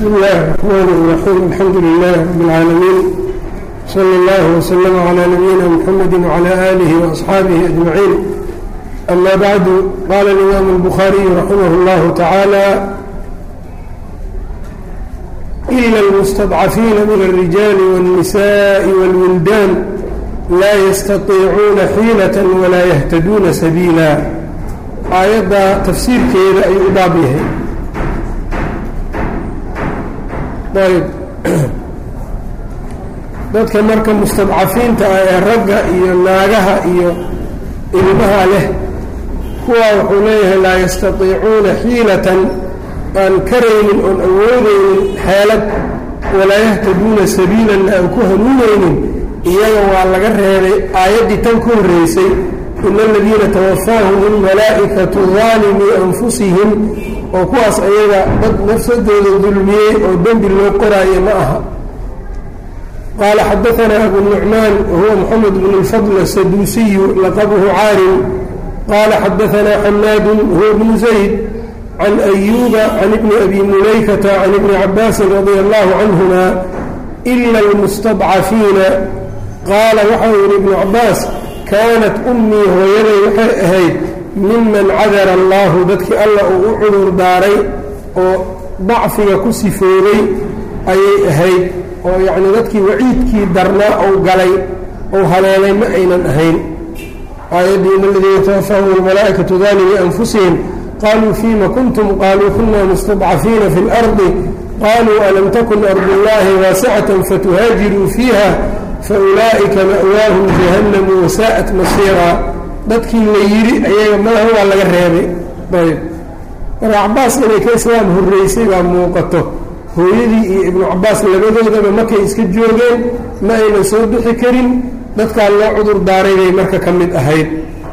بسم الله الرحمن الرحيم الحمد لله رب العالمين صلى الله وسلم على نبينا محمد وعلى آله وأصحابه أجمعين أما بعد قال الإمام البخاري رحمه الله تعالى إلا المستضعفين من الرجال والنساء والولدان لا يستطيعون حيلة ولا يهتدون سبيلا aayadda tafsiirkeeda ayuu u baab yahay ayb dadka marka mustadcafiinta ah ee ragga iyo naagaha iyo ilmaha leh kuwaa wuxuu leeyahay laa yastatiicuuna xiilatan aan karaynin oon awoodaynin xeelad walaa yahtaduuna sabiilanna aan ku hanuunaynin iyaga waa laga reebay aayaddii tan ka horreysay in aladiina tawafaahum almalaa'ikatu daalimii anfusihim oo kuwaas ayaga dad nafsadooda dulmiyey oo dembi loo qoraayo ma aha qaala xadaanaa abu nucmaan wahuwa moxamed bn اlfadl asaduusiyu laqabuhu caarim qaala xadaanaa xamaadu huwa bnu zayd can ayuuba can ibni abi mulaykata can ibni cabaasin radia allahu canhuma ila almustadcafiina qaala waxau yihi ibnu cabaas kaanat ummii hooyaday waxay ahayd miman cadara allaahu dadkii alla uu u cudur daaray oo dacfiga ku sifoobay ayay ahayd oo yacnii dadkii waciidkii darnaa ou galay ou haleelay ma aynan ahayn aayaddii in aladiina tawafaahum almalaa'ikatu daalimi anfusihim qaluu fiima kuntum qaaluu kuna mustadcafiina fi اlardi qaluu alam takun ardullaahi waasicatan fatuhaajiruu fiiha faulaa'ika ma'waahum jahannamu wasaa'at masiiraa dadkii la yidhi ayaga malaha waa laga reebay ayb marka cabaas inay ka islaam horreysay baa muuqato hooyadii iyo ibnu cabaas labadoodaba markay iska joogeen ma aynan soo bixi karin dadkaa loo cudur daaray bay marka ka mid ahayd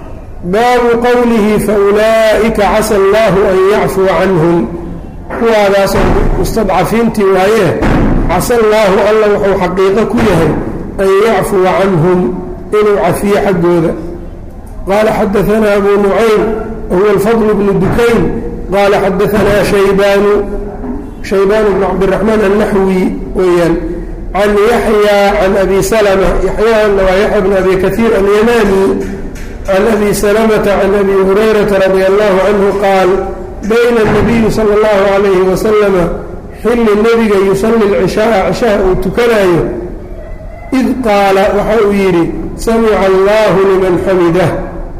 baabu qowlihi faulaa'ika casa allaahu an yacfuwa canhum kuwaadaasoo mustadcafiintii waayee casa allaahu alla wuxuu xaqiiqo ku yahay an yacfuwa canhum inuu cafiyo xaggooda qaala xadaanaa abu nucaym wahuwa alfadl bnu dukayn qaala xadaanaa shaybaanu shaybaanu bnu cabdiraxmaan annaxwi weeyaan can yaxya can abi salma yaxyaana waa yaxya bn abi kaiir alyamaani can abi salamata can abi hurayrata radi allahu canhu qaal bayna anabiyi sala allahu calayhi wasalama xilli nebiga yusalli lcishaaa cishaha uu tukanaayo id qaala waxa uu yidhi samica allahu liman xamidah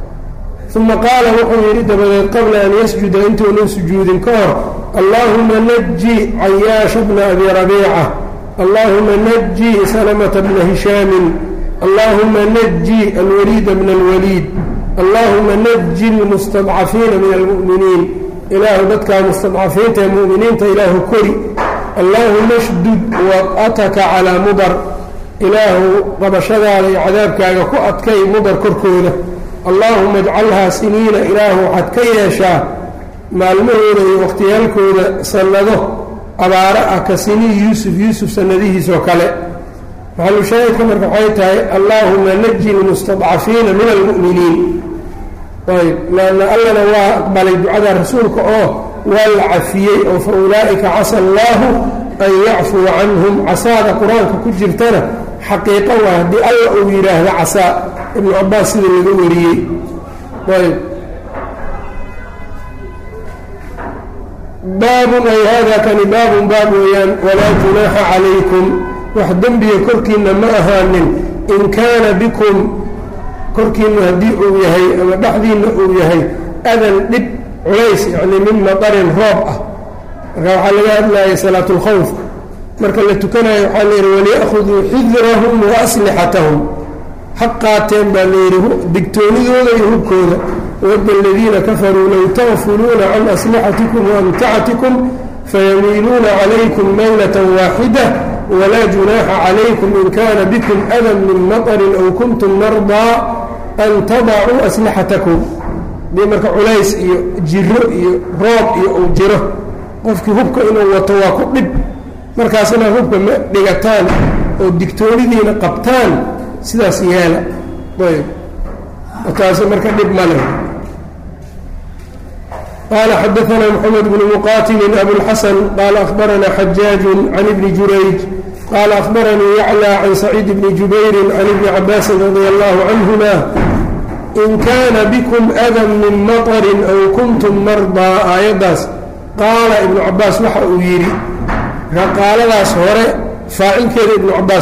uma qaala wuxuu yidhi dabadeed qabla an yasjuda intuunan sujuudin ka hor allaahuma naji cayaasha bna abi rabiica allaahuma naji salamata bna hishaamin allaahuma naji alwaliida bna alwaliid allaahuma naji lmustadcafiina min almu'miniin ilaahu dadkaa mustadcafiinta ee mu'miniinta ilaahu kori allaahuma shdud wad'ataka calaa mudar ilaahu qabashadaada iyo cadaabkaaga ku adkay mudar korkooda allaahuma ajcalhaa siniina ilaahu waxaad ka yeeshaa maalmahooda iyo wakhtiyaalkooda sannado abaaro ah ka sinii yuusuf yuusuf sannadihiisoo kale maxalushaahidka marka waxay tahay allaahuma naji lmustadcafiina min almu'miniin ayb laanna allana waa aqbalay ducada rasuulka oo waa la cafiyey oo fa ulaa'ika casa allaahu an yacfuwa canhum casaada qur-aanka ku jirtana xaqiiqo waa haddii alla uu yidhaahdo casaa ibnu cabaas sida laga wariyey ayb baabun ay hada kani baabun baab weeyaan walaa junaaxa calaykum wax dembiga korkiinna ma ahaanin in kaana bikum korkiinna haddii uu yahay ama dhexdiinna uu yahay adan dhib culays yacnii min madarin roob ah marka waxaa laga hadlayay salaat اlkhawf marka la tukanayo waxaa la yidhi waliya'khuduu xidrahum wa aslixatahum ha qaateen baa layidhi digtoonidooda iyo hubkooda wadda aladiina kafaruu low tagfuluuna can aslixatikum waamtacatikum fayamiiluuna calaykum maylata waaxida walaa junaaxa calaykum in kana bikum adan min matarin aw kuntum mardaa an tadacuu aslixatakum dii marka culays iyo jiro iyo roob iyo uu jiro qofkii hubka inuu wato waa ku dhib markaas inaad hubka ma dhigataan oo digtoonidiina qabtaan sidaas yeela ayb taasi marka dhib ma leh qala xadaثna mxamed bn muqatilin abulxasan qala akhbarana xajaaج can ibni jurayj qala akhbaranii yaclى can saciid bni jubayri can ibni cabaasin radi allahu canهuma in kana bikm adan min maطrin aw kuntum mardaa aayaddaas qaala ibnu cabaas waxa uu yidhi qaaladaas hore faacilkeeda ibnu cabaas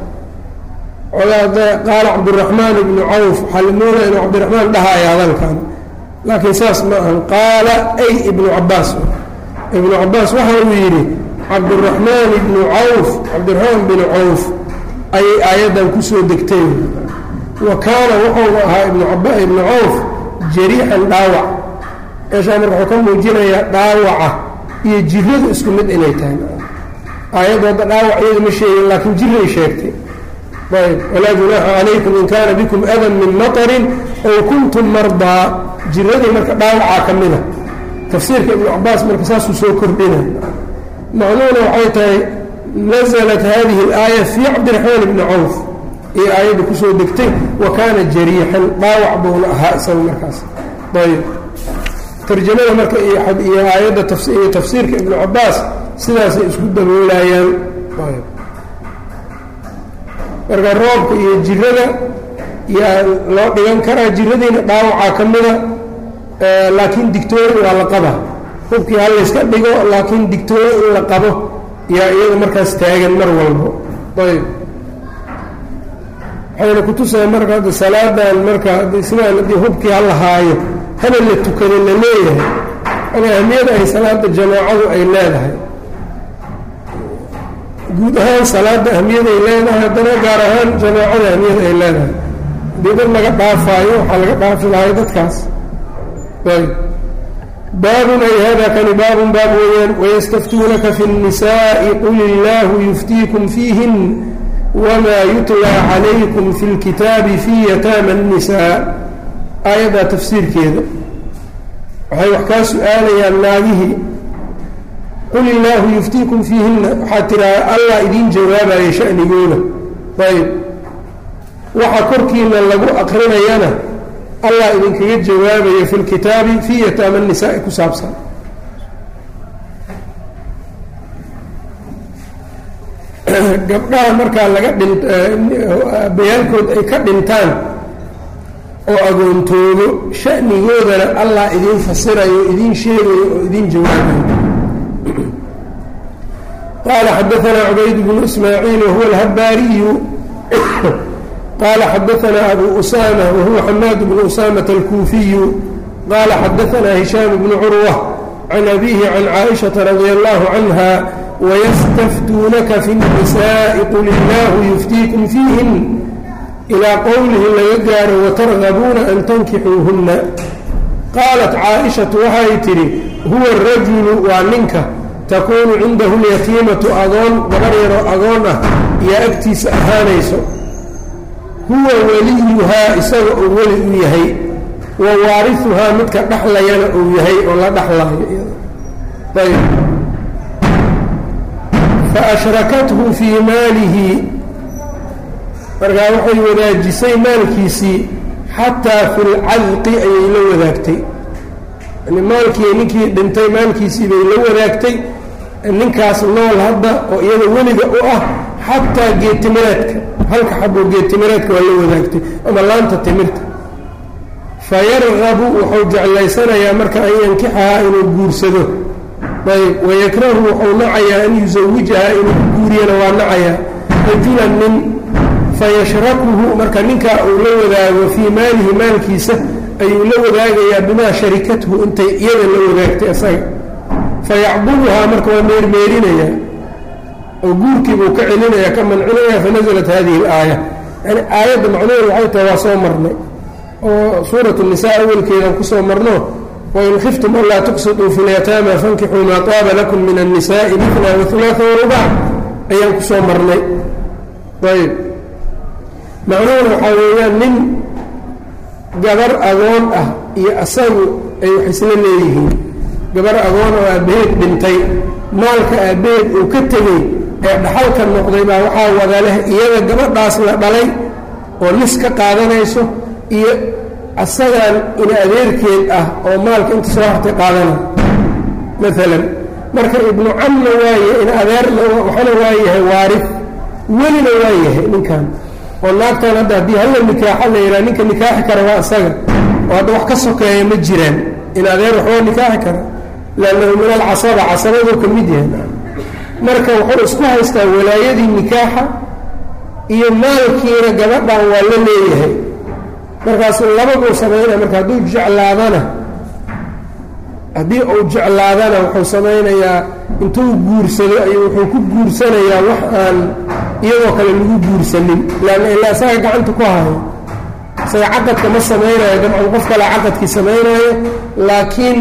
qaala cabdiraxmaan ibnu cawf waxaa la moodaa inuu cabdiraxmaan dhahaya hadalkan laakiin saas ma ahan qaala ay ibnu cabaas ibnu cabaas waxa uu yidhi cabdiraxmaan ibnu cawf cabdiraxmaan binu cawf ayay aayaddan kusoo degtay wa kaana wuxuuna ahaa ibnu cawf jariixan dhaawac meeshaa marka wuxuu ka muujinayaa dhaawaca iyo jiradu isku mid inay tahay aayaddu hadda dhaawac iyada ma sheegin laakiin jiray sheegtay ayb walaa junaaxa calaykum in kaana bikum adan min maطrin ow kuntum mardaa jiradii marka dhaawacaa ka mida tafsiirka ibnu cabaas marka saasuu soo kordhina macnuhuna waxay tahay naزlat hadihi اlaaya fii cabdiraxmaan ibni cawf iyo aayadda kusoo degtay wa kaana jariixan dhaawac buuna ahaa isaga markaas ayb tarjamada marka iyo aayadda iyo tafsiirka ibnu cabaas sidaasay isku daboolayaan marka roobka iyo jirada yaa loo dhigan karaa jiradiina dhaawacaa ka mida laakiin digtoori waa la qaba hubkii ha layska dhigo laakiin digtoori in la qabo yaa iyada markaas taagan mar walbo ayb waxayna kutusaya marka hadda salaadan marka sidaan haddii hubkii ha la haayo haba la tukado la leeyahay an ahmiyada ay salaada jamaacadu ay leedahay guud ahaan salaada ahmiyaday leedahay haddana gaar ahaan jamaacada ahmiyada ay leedahay haddii dad laga dhaafaayo waxaa laga dhaafi lahay dadkaas ayb baabun ay hada kani baabun baab weeyaan wayastaftuunaka fi الnisaaءi qul illaahu yuftiikum fiihin wma yutlaa calaykum fi اlkitaabi fi yataama الnisaa aayaddaa tafsiirkeeda waxay wax kaa su-aalayaan naagihii qul illaahu yuftiikum fiihinna waxaad tidhaha allah idiin jawaabaya shanigooda ayb waxa korkiina lagu aqrinayana allah idinkaga jawaabayo fi lkitaabi fii yataama nisaai ku saabsan gabdhaha markaa laga dhin bayaalkood ay ka dhintaan oo agoontoodo shanigoodana allah idiin fasirayo idiin sheegayo oo idiin jawaabayo qaala xadaanaa cubayd bnu ismaaciil wahuwa alhabaariyu qaala xadaanaa abu usama wahuwa xamaad bnu usamata alkuufiyu qaala xadaanaa hishaam bnu curwa can abihi can caaishaةa radi allahu canha wystaftuunaka fi الnisaaءi qul illaahu yuftiikum fiihin ilaa qowlihi laga gaaro watargabuuna an tankixuuhunna qaalat caaishatu waxay tidhi huwa arajulu waa ninka takuunu cindahu lyatiimatu agoon gabar yaroo agoon ah iyo agtiisa ahaanayso huwa weliyuhaa isaga uu weli u yahay wa waarihuhaa midka dhaxlayana uu yahay oo la dhaxlaayo ayb faashrakathu fii maalihi markaa waxay wadaajisay maalkiisii xataa fi lcadqi ayay la wadaagtay yani maalkii ninkii dhintay maalkiisii bay la wadaagtay ninkaas nool hadda oo iyada weliga u ah xataa geetimireedka halka xaboo geetimireedka waa la wadaagtay ama laanta timirta fayargabu wuxuu jeclaysanayaa marka an yankixahaa inuu guursado ayb wayakrahu wuxuu nacayaa an yusawijahaa inuu guuriyana waa nacayaa rajulan nin fayashrakuhu marka ninkaa uu la wadaago fii maalihi maalkiisa ayuu la wadaagayaa bimaa sharikathu intay iyada la wadaagtay isaga fayacdubuhaa marka waa meermeerinayaa oo guurkii buu ka celinaya ka mancinaya fanaزlat hadihi اlaaya yani aayadda macnuheedu waxay tahay waa soo marnay oo suurat الnisaa awelkeedaan kusoo marno wain khiftum anlaa tuqsiduu fi اlyataama fankixuu maa taaba lakum min الnisaaءi mila waثulaثa warubac ayaan kusoo marnay ayb macnuhuna waxaa weeyaan nin gabar agoon ah iyo asagu ay wax isla leeyihiin gabar agoon oo aabbaheed dhintay maalka aabbaheed uu ka tegey ee dhaxalka noqday baa waxaa wada leh iyada gabadhaas la dhalay oo nis ka qaadanayso iyo asagaan ina adeerkeed ah oo maalka inta soo hartay qaadana maalan marka ibnu camna waaye in adeerna waxana waa yahay waarif welina waa yahay ninkan oo naagtan hadda haddii halla nikaaxa la yidhaha ninka nikaaxi kara waa isaga oo hadda wax ka sokeeya ma jiraan in adeer waxbaa nikaaxi kara lannahu min alcasaba casabaduu ka mid yahay marka wuxuu isku haystaa walaayadii nikaaxa iyo maalkiina gabadhan waa la leeyahay markaasu labaduu samaynaya marka hadduu jeclaadana haddii uu jeclaadana wuxuu samaynayaa intuu guursado ayuu wuxuu ku guursanayaa wax aan iyadoo kale lagu guursanin leanna ilaa isaga gacanta ku hayo isaga caqadka ma samaynayo dabcan qof kale caqadkii samaynayo laakiin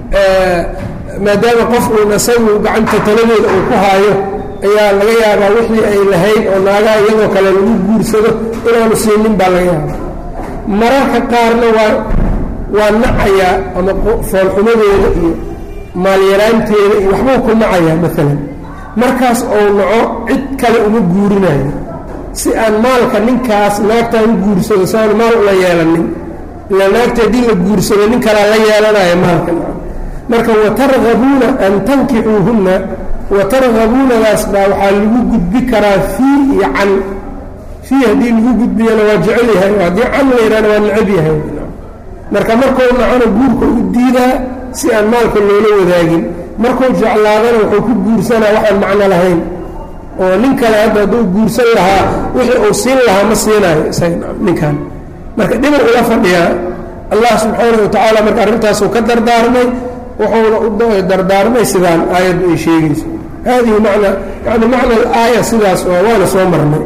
maadaama qof uun isagu gacanta taladeeda uu ku haayo ayaa laga yaabaa wixii ay lahayd oo naagaha iyadoo kale lagu guursado inaanu siinin baa laga yaabaa mararka qaarna waa waa nacayaa ama foolxumadeeda iyo maalyaraanteeda iyo waxbuu ku nacayaa maalan markaas ou naco cid kale uma guurinayo si aan maalka ninkaas naagtaan u guursado si aan maal ula yeelanin ilaa naagta haddii la guursado nin kalea la yeelanayo maalka marka watargabuuna an tankixuuhunna watargabuunadaas baa waxaa lagu gudbi karaa fii iyo can fii haddii lagu gudbiyana waa jecel yahay haddii can la yidhahna waa necab yahay marka markuu nacona guurka u diidaa si aan maalka loola wadaagin markuu jeclaadana wuxuu ku guursanaa waxaan macno lahayn oo nin kale hadda hadduu guursan lahaa wixii uu siin lahaa ma siinayo isaga ninkan marka dhinac ula fadhiyaa allah subxaanahu watacaala marka arrintaasuu ka dardaarmay wuxuuna u dardaarmay sidaan aayaddu ay sheegayso haadihi macna yani macna alaaya sidaas waa waana soo marnay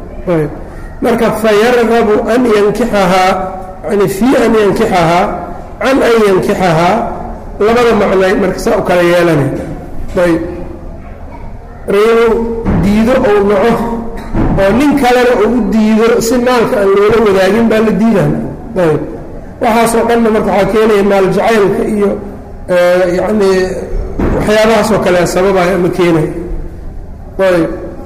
marka fayargabu an yankixahaa yani fii an yankixahaa can an yankixahaa labada macnay marka saa u kala yeelanay ayb reebu diido ou naco oo nin kalena uu u diido si maalka aan loola wadaagin baa la diidan ayb waxaasoo dhanna marka waxaa keenaya maal jacaylka iyo yacni waxyaabahaasoo kale sababaya ama keenaya ayb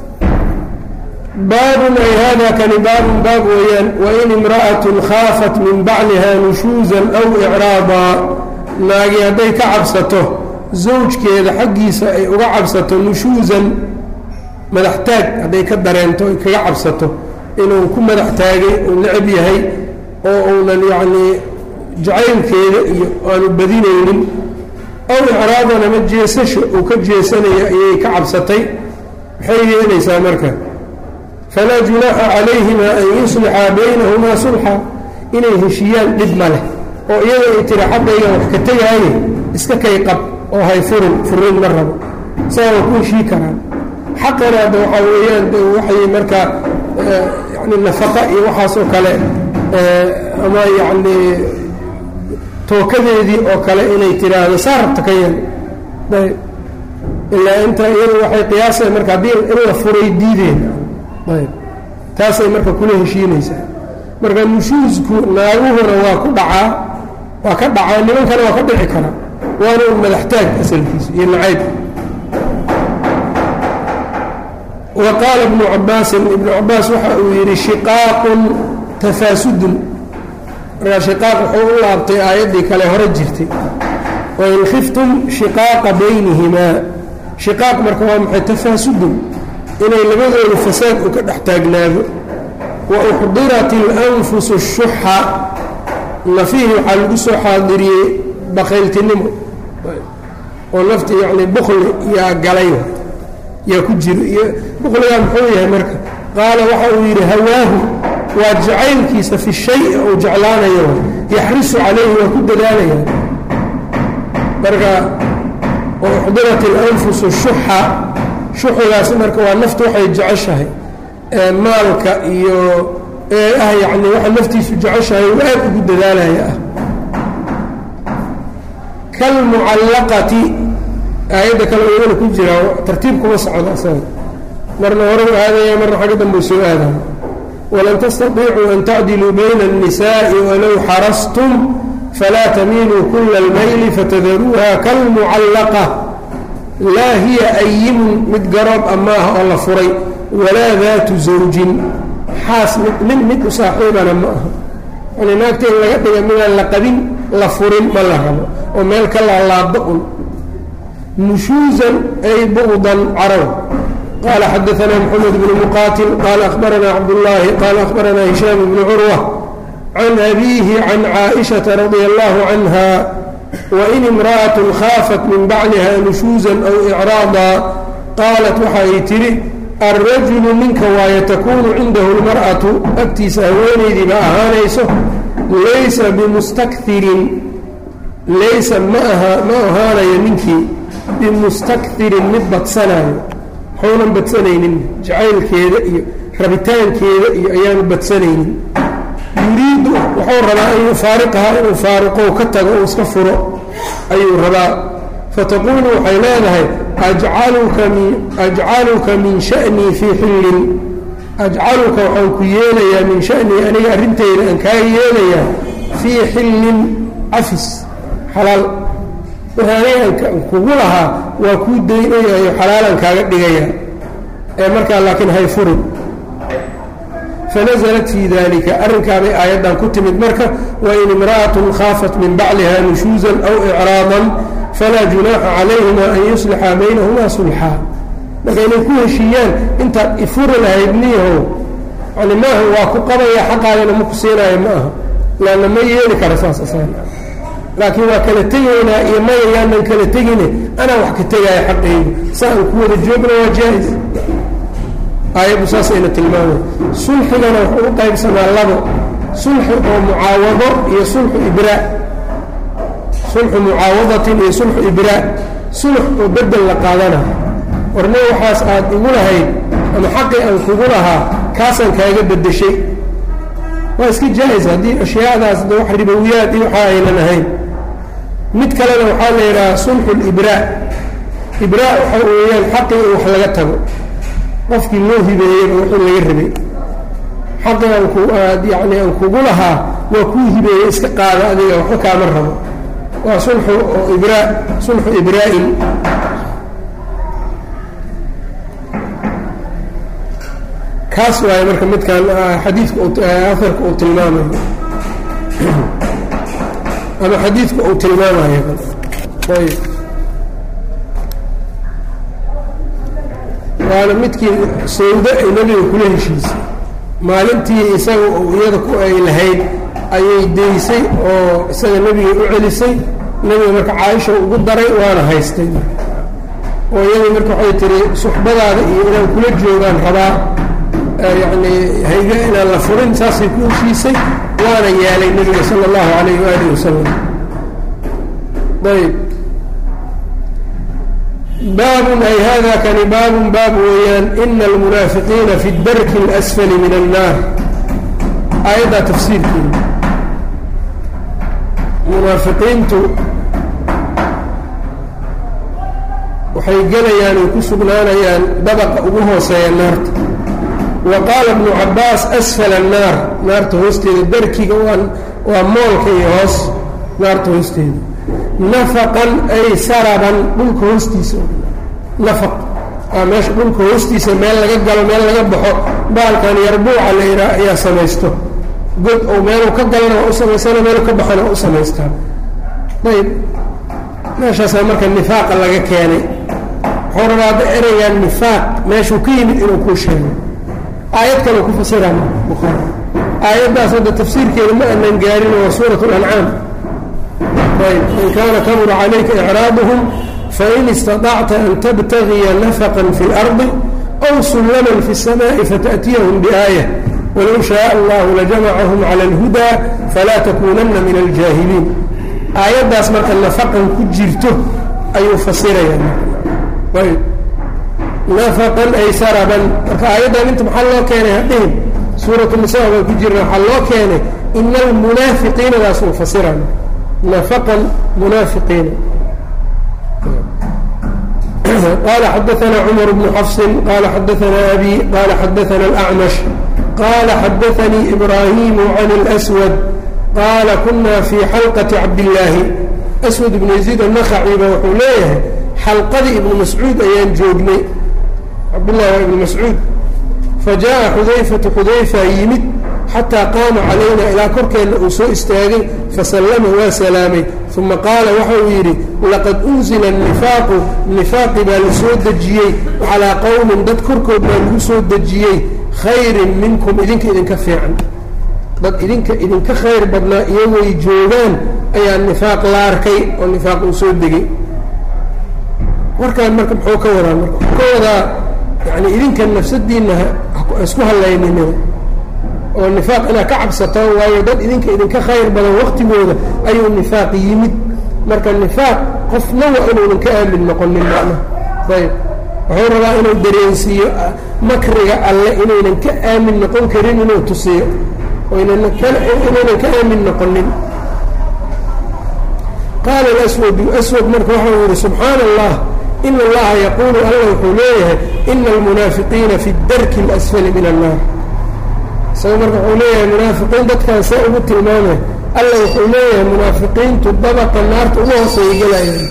baabun ay hada kani baabun baab weeyaan wain imra'atun khaafat min bacliha nushuusan aw icraadaa naagi hadday ka cabsato zawjkeeda xaggiisa ay uga cabsato nushuusan madax taag hadday ka dareento ay kaga cabsato inuu ku madax taagay uu necab yahay oo uunan yacnii jacaylkeeda iyo aanu badinaynin aw icraadan ama jeesasha uu ka jeesanayo ayay ka cabsatay maxay yeelaysaa marka falaa junaaxa calayhima an yuslixa baynahumaa sulxa inay heshiyaan dhib ma leh oo iyada ay tiri xaggayga wax ka tegaaye iska kay qab oo hay furin furin ma rabo saa waa ku heshii karaan xaqana hadda waxaa weeyaan de waxay markaa yani nafaqa iyo waxaasoo kale ama yacni tookadeedii oo kale inay tiraahdo saa rabta ka yeel ayb ilaa inta iyadu waxay qiyaasay marka haddii in la furay diideen ayb taasay marka kula heshiinaysaa marka nushuusku naaguhuna waa ku dhacaa waa ka dhacaa nimankana waa ka dhici karaa waana un madaxtaag asalkiisu iyo nacayb wa qaala ibnu cabaasin ibnu cabaas waxa uu yidhi shiqaaqun tafaasudun markaa shiqaaq wuxuu u laabtay aayaddii kale hore jirtay wain khiftum shiqaaqa baynihimaa shiqaaq marka waa maxay tafaasudun inay labadooda fasaad u ka dhex taagnaado wa uxdirat اlanfusu الshuxa nafihii waxaa lagu soo xaadiriyey bakayltinimo oo nafti yani bukli yaa galay yaa ku jiro iyo bukligaa muxuu yahay marka qaala waxa uu yidhi hawaahu waa jacaylkiisa fi shay uu jeclaanayo yaxrisu calayhi waa ku dadaalaya marka uxdirat اlanfusu الshuxa shuxigaasi marka waa naftu waxay jeceshahay maalka iyo ee ah yacni waxa naftiisu jeceshahay uu aad ugu dadaalaya ah kalmucallaqati aayadda kale iyadana ku jira tartiib kuma socdo asaga marna hore u aadaya marna xagga dambe u soo aadaya walan tastatiicuu an tacdiluu bayna الnisaaءi walow xarastum falaa tamiiluu kula اlmayli fatadaruuha kalmucallaqa laa hiya ayimun mid garoob amaaha oo la furay walaa daatu zawjin xaas nin mid u saaxiibana ma aha yani naagta in laga dhiga midaan la qabin la furin ma la rabo oo meel ka laalaado un nushuuزan ay buqdan caraw qala xadaثna mxamed bn muqatil qala akhbarana cabdالlahi qala akhbarana hishaam bn curwa can abihi can caaئiشhaةa radي اllah canha wain imraأaة khaafat min bacliha nushuuزa aw إcraada qaalat waxa ay tidhi alrajulu ninka waaye takuunu cindahu اlmarأaةu agtiisa haweenaydii ba ahaanayso laysa bimustakirin laysa ma aha ma ahaanayo ninkii bimustakirin mid badsanayo waxuunan badsanaynin jacaylkeeda iyo rabitaankeeda iyo ayaanu badsanaynin yuriidu wuxuu rabaa an yufaariqaha inuu faariqow ka tago uu iska furo ayuu rabaa fataquulu waxay leedahay ajcaluka min ajcaluka min sha'nii fii xillin ajcaluka waxaan ku yeelayaa min sha'nii aniga arrintayda aan kaa yeelayaa fii xillin cafis xalaal wixii aniga aan kugu lahaa waa kuu daynayayo xalaalaan kaaga dhigaya ee markaa laakiin hay furin fanaزlat fii dalika arrinkaabay aayaddan ku timid marka wain imra'aة khaafat min bacliha nushuuزa aw إcraaضa falaa junaaxa calayhima an yuslixa baynahuma sulxaa marka inay ku heshiiyaan intaad ifuri lahayd niyahow yani maaha waa ku qabaya xaqaagana ma ku siinaayo ma aha laanna ma yeeli kara saas asan laakiin waa kala tegaynaa iyo maya yaanan kala tegine anaa wax ka tegaya xaqaygu sa aan ku wada joogna waa jaa-is aayaddu saasayna tilmaamay sulxigana wuxuu u qaybsamaa labo sulxi oo mucaawado iyo sulxu ibraa sulxu mucaawadatin iyo sulxu ibraa sulx oo bedel la qaadana warne waxaas aad igu lahayd ama xaqii aan kugu lahaa kaasaan kaaga bedeshay waa iska jaa-is haddii ashyaadaas de wax ribowiyaad iyo waxa aynan ahayn mid kalena waxaa la yidhaha sulxu libraa ibraa waxa weeyaan xaqii in wax laga tago qofkii loo hibeeyeyba wixii laga rabay xaqii aan ku aad yacni aan kugu lahaa waa kuu hibeeyey iska qaada adiga waxba kaama rabo waa sulxu oo ibraa sulxu ibraa-in kaas waaye marka midkan xadiidka afarka uu tilmaamayo ama xadiidka uu tilmaamayo ayb waana midkii sawdo ay nebiga kula heshiisay maalintii isaga iyada ku ay lahayd ayay daysay oo isaga nebiga u celisay nebiga marka caaisha ugu daray waana haystay oo iyadii marka waxay tihi suxbadaada iyo inaan kula joogaan rabaa yacni hayga inaan la furin saasay ku heshiisay waana yeelay nebiga sala allahu calayh waalihi wasalam ayb baabun ay hada kani baabun baab weeyaan ina almunaafiqiina fi darki اlasfali min annaar aayaddaa tafsiirkeeda munaafiqiintu waxay gelayaan ay ku sugnaanayaan dabaqa ugu hooseeya naarta wa qaala ibnu cabaas asfala annaar naarta hoosteeda darkiga waa waa moolka iyo hoos naarta hoosteeda nafaqan ay saraban dhulka hoostiisa nafaq aa meesha dhulka hoostiisa meel laga galo meel laga baxo baalkan yarbuuca la yidhaha ayaa samaysto god ou meeluu ka galana waa u samaystana meeluu ka baxana waa u samaystaa ayb meeshaasaa marka nifaaqa laga keenay wuxuu rabaa hadda ereygan nifaaq meeshuu ka yimid inuu kuu sheego aayad kale ku fasiraa buhaari aayaddaas hadda tafsiirkeeda ma anan gaarin waa suurat lancaam ayb in kaana kabura calayka icraaduhum fain istaطacta an tabtagiya nafaqan fi اlardi aw sullaman fi الsamaءi fata'tiyahum biaayة walow shaء allahu lajamacahum calى اlhudaa falaa takuunana min aljaahiliin aayaddaas marka nafaqan ku jirto ayuu fasiraya ayb nafaqan ay saraban marka aayaddan inta maxaa loo keenay hadhihin suuratu nisaa baan ku jirna waxaa loo keenay ina almunaafiqiinadaas uu fasira nafaqan munaafiqiina qala xadaثna cmar bnu xafsi qala xadaثna abi qala xadaثna اlأcmash qala xadaثanii ibrahim can اlأswad qaala kuna fii xalqati cabdillaahi aswad ibnu yaziid annakhaciba wuxuu leeyahay xalqadii ibnu mascuud ayaan joognay cabdullahi waa ibnu mascuud fajaءa xudayfatu xudayfa yimid xataa qaama calayna ilaa korkeenna uu soo istaagay fasallama waa salaamay uma qaala waxa uu yidhi laqad unzila nifaaqu nifaaqi baa la soo dejiyey calaa qowmin dad korkood baa lagu soo dejiyey khayrin minkum idinka idinka fiican dad idinka idinka khayr badnaa iyagoy joogaan ayaa nifaaq la arkay oo nifaaq uu soo degay warkaan marka muxuu ka wadaa marka wuxuu ka wadaa yani idinka nafsadiinna isku hallayninina oo nifaaq inaad ka cabsataan waayo dad idinka idinka khayr badan waktigooda ayuu nifaaq yimid marka nifaaq qofna waa inuunan ka aamin noqonin macnaha ayb wuxuu rabaa inuu dareensiiyo makriga alle inaynan ka aamin noqon karin inuu tusiyo inaynan ka aamin noqonin qaala aswadu aswad marka waxau yihi subxaana allah ina allaha yaquulu alla wuxuu leeyahay ina almunaafiqiina fi darki اlasfali min annaar isaga marka wuxuu leeyahay munaafiqiin dadkaan see ugu tilmaamay alla wuxuu leeyahay munaafiqiintu dabaqa naarta ugu hooseeya gelayaan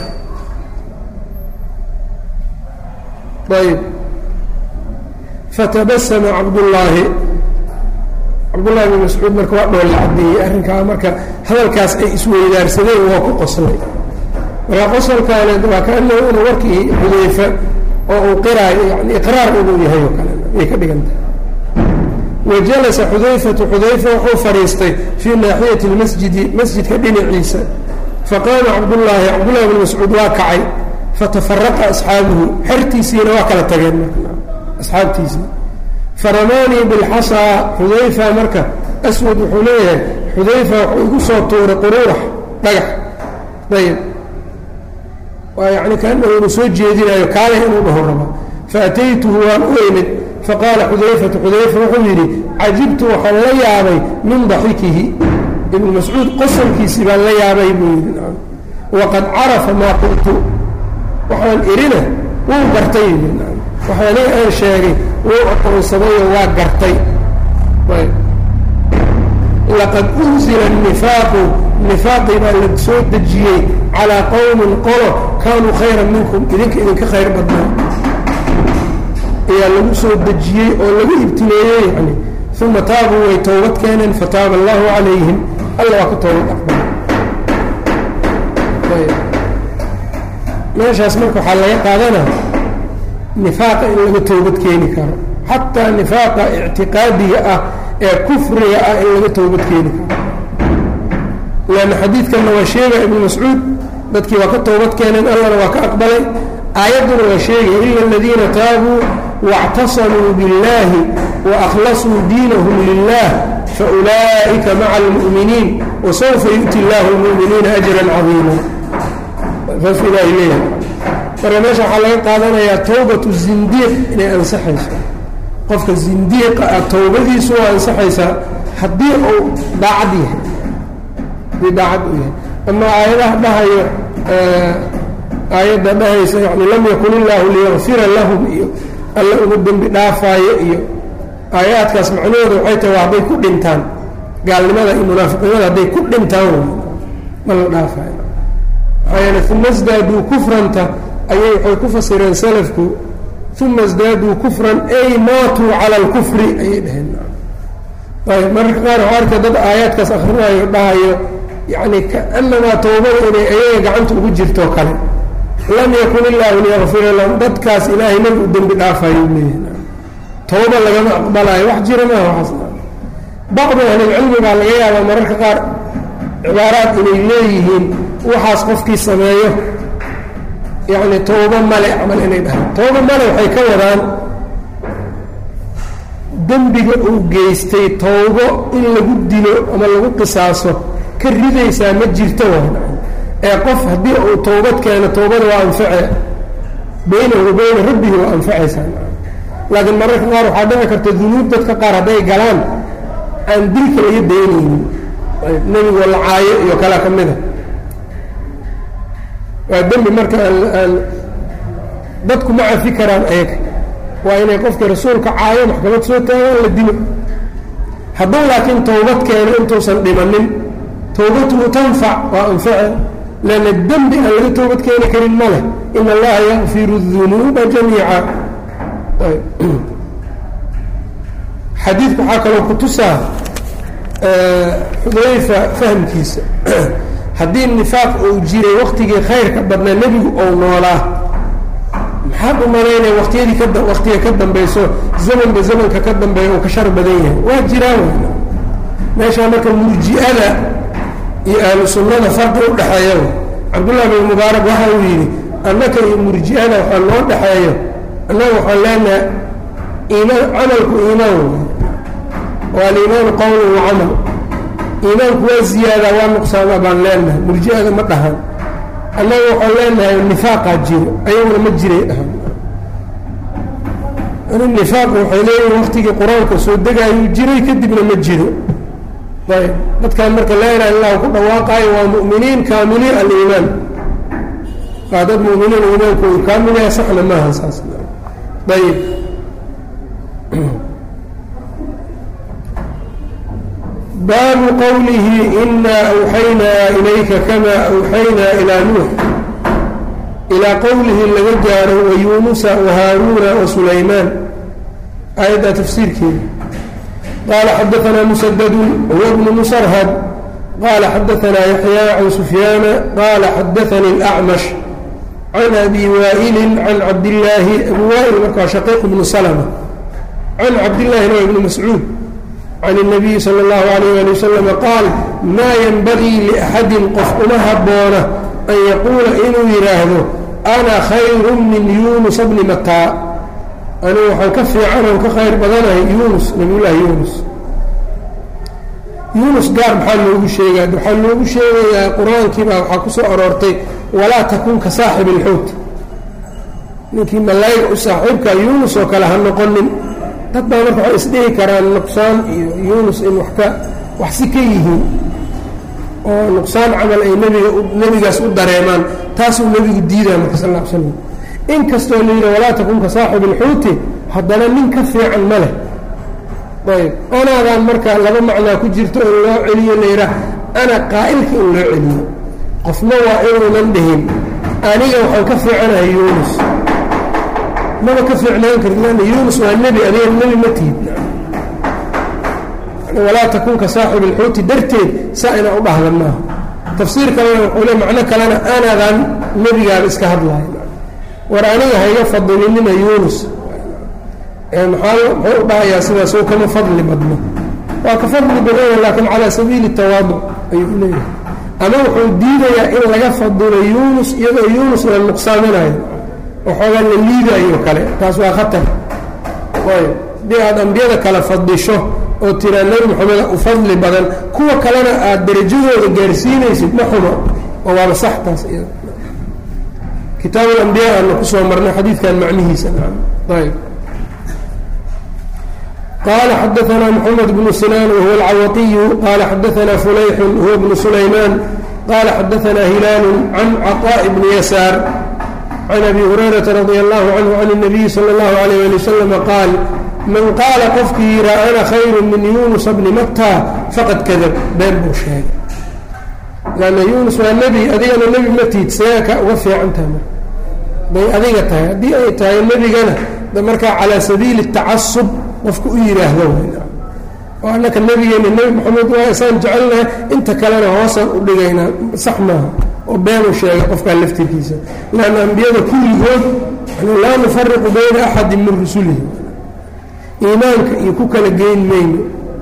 ayb fatabasama cabdullaahi cabdullahi bn mascuud marka waa dhoolla cadeeyey arrinkaa marka hadalkaas ay isweydaarsadeen waa ku qoslay marka qosolkaane waa kaanahu inuu warkii xudayfa oo uu qiraayo yani iqraar inuu yahay oo kale ayay ka dhigantahay wajalasa xudayfatu xudayfa wuxuu fadhiistay fii naaxiyati lmasjidi masjidka dhinaciisa faqaama cabdullaahi cabdullahi bn mascuud waa kacay fatafaraqa asxaabuhu xertiisiina waa kala tageen marka asxaabtiisii faramaanii bilxasaa xudayfa marka aswad wuxuu leeyahay xudayfa wuxuu igu soo tuuray quruurax dhagax ayb waa yani kaanahu inuu soo jeedinayo kaaleh inuu dhaho raba faataytuhu waan u imid faqaala xudayfatu xudayfa wuxuu yidhi cajibtu waxaan la yaabay min daxikihi ibnu mascuud qosolkiisii baan la yaabay buu yidhi waqad carafa maa qultu waxaan irina wuu gartay waxaaniga aan sheegay wuu aqoonsadayoo waa gartay laqad unzila nifaaqu nifaaqii baa la soo dejiyey calaa qowmin qolo kaanuu khayran minkum idinka idinka khayr badnaa ayaa lagu soo dejiyey oo lagu ibtileeyey yani uma taabuu way towbad keeneen fataaba allahu calayhim alla waa ka toobad aqbalay meeshaas marka waxaa laga qaadanaa nifaaqa in laga toobad keeni karo xataa nifaaqa ictiqaadiga ah ee kufriga ah in laga toobad keeni karo leanna xadiidkanna waa sheegaya ibnu mascuud dadkii waa ka toobad keeneen allana waa ka aqbalay aayadduna waa sheegaya ila aladiina taabuu waاctasamuu biاllahi waأkhlasuu diinahum lilah faulaa'ika maca almu'miniin wasawfa yu'ti اllahu اlmu'miniina ajra cadiima saasuu ilaahay leeyahay marka meesha waxaa laga qaadanayaa towbatu zindiiq inay ansaxayso qofka zindiiqa ah towbadiisu waa ansaxaysaa haddii uu daacad yahay haddii daacad u yahay ama aayadaha dhahayo aayadda dhahaysa yani lam yakun illaahu liyakfira lahum iyo alla ugu dembi dhaafaayo iyo aayaadkaas macnahooda waxay tahay waa hadday ku dhintaan gaalnimada iyo munaafiqnimada hadday ku dhintaan ma la dhaafaayo maxaa yeele uma sdaaduu kufranta ayay waxay ku fasireen salafku uma sdaaduu kufran ay maatuu cala alkufri ayay dhaheen ayb mararka qaar waxaa arka dad aayaadkaas akrinayo dhahayo yacni kaanamaa towbada inay ayaga gacanta ugu jirto kale lam yakun illaahu liyakfira lahum dadkaas ilaahay nabi u dembi dhaafayo leeyahy towba lagama aqbalayo wax jira maaha waxaas bacdu ahlilcilmi baa laga yaabaa mararka qaar cibaaraad inay leeyihiin waxaas qofkii sameeyo yacni towbo male camal inay dhahaan towbo male waxay ka wadaan dembiga uu geystay towbo in lagu dilo ama lagu qisaaso ka ridaysaa ma jirto waan ee qof haddii uu towbad keeno towbada waa anface baynahu wa bayna rabbihi waa anfacaysaa laakiin mararka qaar waxaa dhici karta dunuub dadka qaar hadday galaan aan dilka laga daynaynin nebigo lacaayo iyo kala ka mida waa dembi marka aan dadku ma cafi karaan ayaga waa inay qofka rasuulka caayo maxkamad soo taagaan la dilo hadduu laakiin towbad keeno intuusan dhimanin towbatuhu tanfac waa anface lanna dembi aan laga toobad keeni karin ma leh in allaha yakfiru dunuuba jamiica xadiidku waxaa kaloo ku tusaa xudayfa fahamkiisa haddii nifaaq uu jiray waktigii khayrka badnaa nebigu ou noolaa maxaad u malaynaya waktiyadii ka waktiga ka dambayso zamanba zamanka ka dambeeya uu ka shar badan yahay waa jiraan w meeshaa marka murji'ada iyo ahlu sunnada farqi u dhexeeya cabdullahi bin mubaarak waxa uu yidhi annaka iyo murji'ada waxaa noo dhexeeyo annaga waxaan leenahay iimaan camalku iimaan waa aliimaanu qowlun wa camal iimaanku waa ziyaadaa waa nuqsaama baan leenahay murji'ada ma dhahan annaga waxaan leenahay nifaaqaa jiro ayaguna ma jiray dhahan nifaaq waxay leeyihin waktigii qur-aanka soo degaayuu jiray kadibna ma jiro ayb dadkan marka laa ilaha illahu ku dhawaaqaayo waa mu'miniin kaamiliin aliimaan waa dad muminiin iimaankoodu kaamil yahay saxna maaha saas ayb baabu qowlihi inaa awxaynaa ilayka kama awxaynaa ilaa nuux ilaa qowlihi laga gaaro wayuunusa wahaaruuna wasulaymaan aayaddaa tafsiirkeeda qaala xadaanaa musadadu huwa bnu musarhad qaala xadaanaa yaxyaa can sufyaana qaala xadaanii اlacmash can abi waa'ilin can cabdillaahi abu waa'il markaa shaqiiq bnu salma can cabdillaahina waa ibni mascuud can الnabiyi salى اllahu alayh ali wasalam qaal maa yenbagii liaxadin qof uma habboona an yaquula inuu yidhaahdo ana khayru min yunusa bni mataa anigu waxaan ka fiican oo ka khayr badanahay yunus nabiyullaahi yunus yunus gaar maxaa loogu sheegaa waxaa loogu sheegayaa qur-aankiibaa waxaa ku soo aroortay walaa takun ka saaxib ilxuut ninkii malayga u saaxiibka yunus oo kale ha noqonin dad baa marka waxay isdhihi karaan nuqsaan iyo yunus in wax ka wax si ka yihiin oo nuqsaan camal ay nebiga nebigaas u dareemaan taasuu nebigu diidaa marka sal l slam in kastoo la yidhi walaa takun ka saaxib ilxuuti haddana nin ka fiican ma leh ayb anaadaan marka laba macnaa ku jirto in loo celiyo la yidhaah ana qaa'ilka in loo celiyo qofna waa inuunan dhihin aniga waxaan ka fiicanahay yunus maba ka fiicnaan karti lanna yunus waa nebi adiga nebi ma tihid walaa takun ka saaxib ilxuuti darteed saa inaa u dhahda maaha tafsiir kalena wuxuu le macno kalena anaadaan nebigaaba iska hadlahay war aniga hayga fadilinina yunus maxaa muxuu u dhahayaa sidaas oo kama fadli badno waa ka fadli badanya laakiin calaa sabiili tawaaduc ayuu u leeyahay ama wuxuu diidayaa in laga fadilo yunus iyadoo yunus la nuqsaaminayo waxoogaa la liidayo kale taas waa khatar ayb haddii aad ambiyada kale fadisho oo tiraa nebi moxameda u fadli badan kuwa kalena aad darajadooda gaarsiinaysid ma xumo oo waaba sax taas iyada kitaab alambiyaa aana ku soo marnay xadiidkan macnihiisa ayb qala xadaanaa mxamed bnu sinaan wahuwa alcawatiyu qala xadaanaa fulayxun huwa bnu sulaymaan qala xadaanaa hilaalu can caطaaءi bni yasaar can abi hurayrata radi allahu canhu can الnabiyi salى اllahu alayh ali waslama qaal man qaala qofkii yihaa ana khayru min yunusa bni matta faqad kadab been buu sheegay lanna yunus waa nebi adigana nebi ma tiid seeka uga fiican tahay bay adiga tahay haddii ay tahay nebigana markaa calaa sabiili tacasub qofka u yidhaahdo oo annaka nebigeena nebi moxamed waa isaan jecelnahay inta kalena hoosaan u dhigaynaa sax maaha oo beenuu sheegay qofkaa laftirkiisa lanna ambiyada kulligood laa nufariqu bayna axadin min rusulihi iimaanka iyo ku kala geyn mayno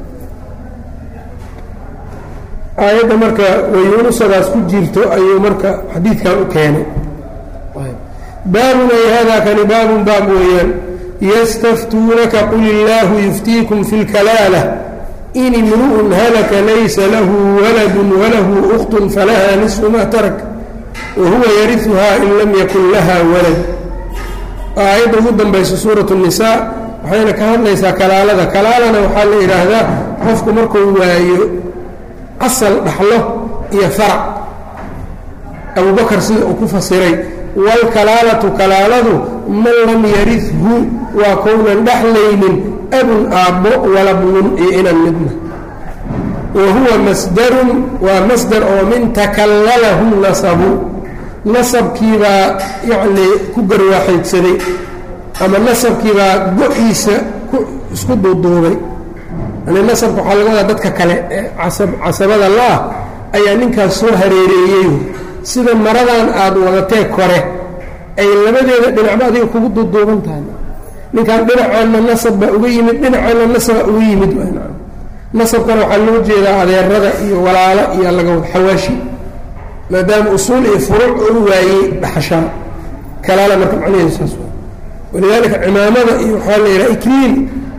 aayadda marka wayunusadaas ku jirto ayuu marka xadiidkan u keenay baabun ay hada kani baabun baab weeyaan ystftuunaka qul illaahu yuftiikum fi اlkalaalah in imru'un halaka laysa lahu waladu walahu ukhtun falaha nisfu ma tarak wahuwa yariuhaa in lam yakun laha walad aayadda ugu dambaysa suuraة الnisaa waxayna ka hadlaysaa kalaalada kalaalana waxaa la yidhaahdaa qofku markuu waayo asal dhaxlo iyo farac abubakar sida uu ku fasiray wاlkalaalatu kalaaladu man lam yaridhu waa kownan dhexlaynin abun aabbo walabnun iyo inan midna wa huwa masdarun waa masdar oo min takallalahu nasabu nasabkiibaa yacnii ku garwaaxaydsaday ama nasabkiibaa go-iisa ku isku duuduubay yani nasabka waxaa laga wadaa dadka kale ee casab casabada la-ah ayaa ninkaas soo hareereeyey sida maradan aada wadatee kore ay labadeeda dhinacba adiga kugu duuduuban tahay ninkaan dhinacaanna nasab baa uga yimid dhinacaanna nasabaa uga yimid nasabkana waxaa loo jeedaa adeerada iyo walaalo iyo laga wada xawaashi maadaama usuul iyo furuuc u waayey dhaxashaan kalaala marka macnaheedu saas waa walidaalika cimaamada iyo waxaa la yidhaha ikliil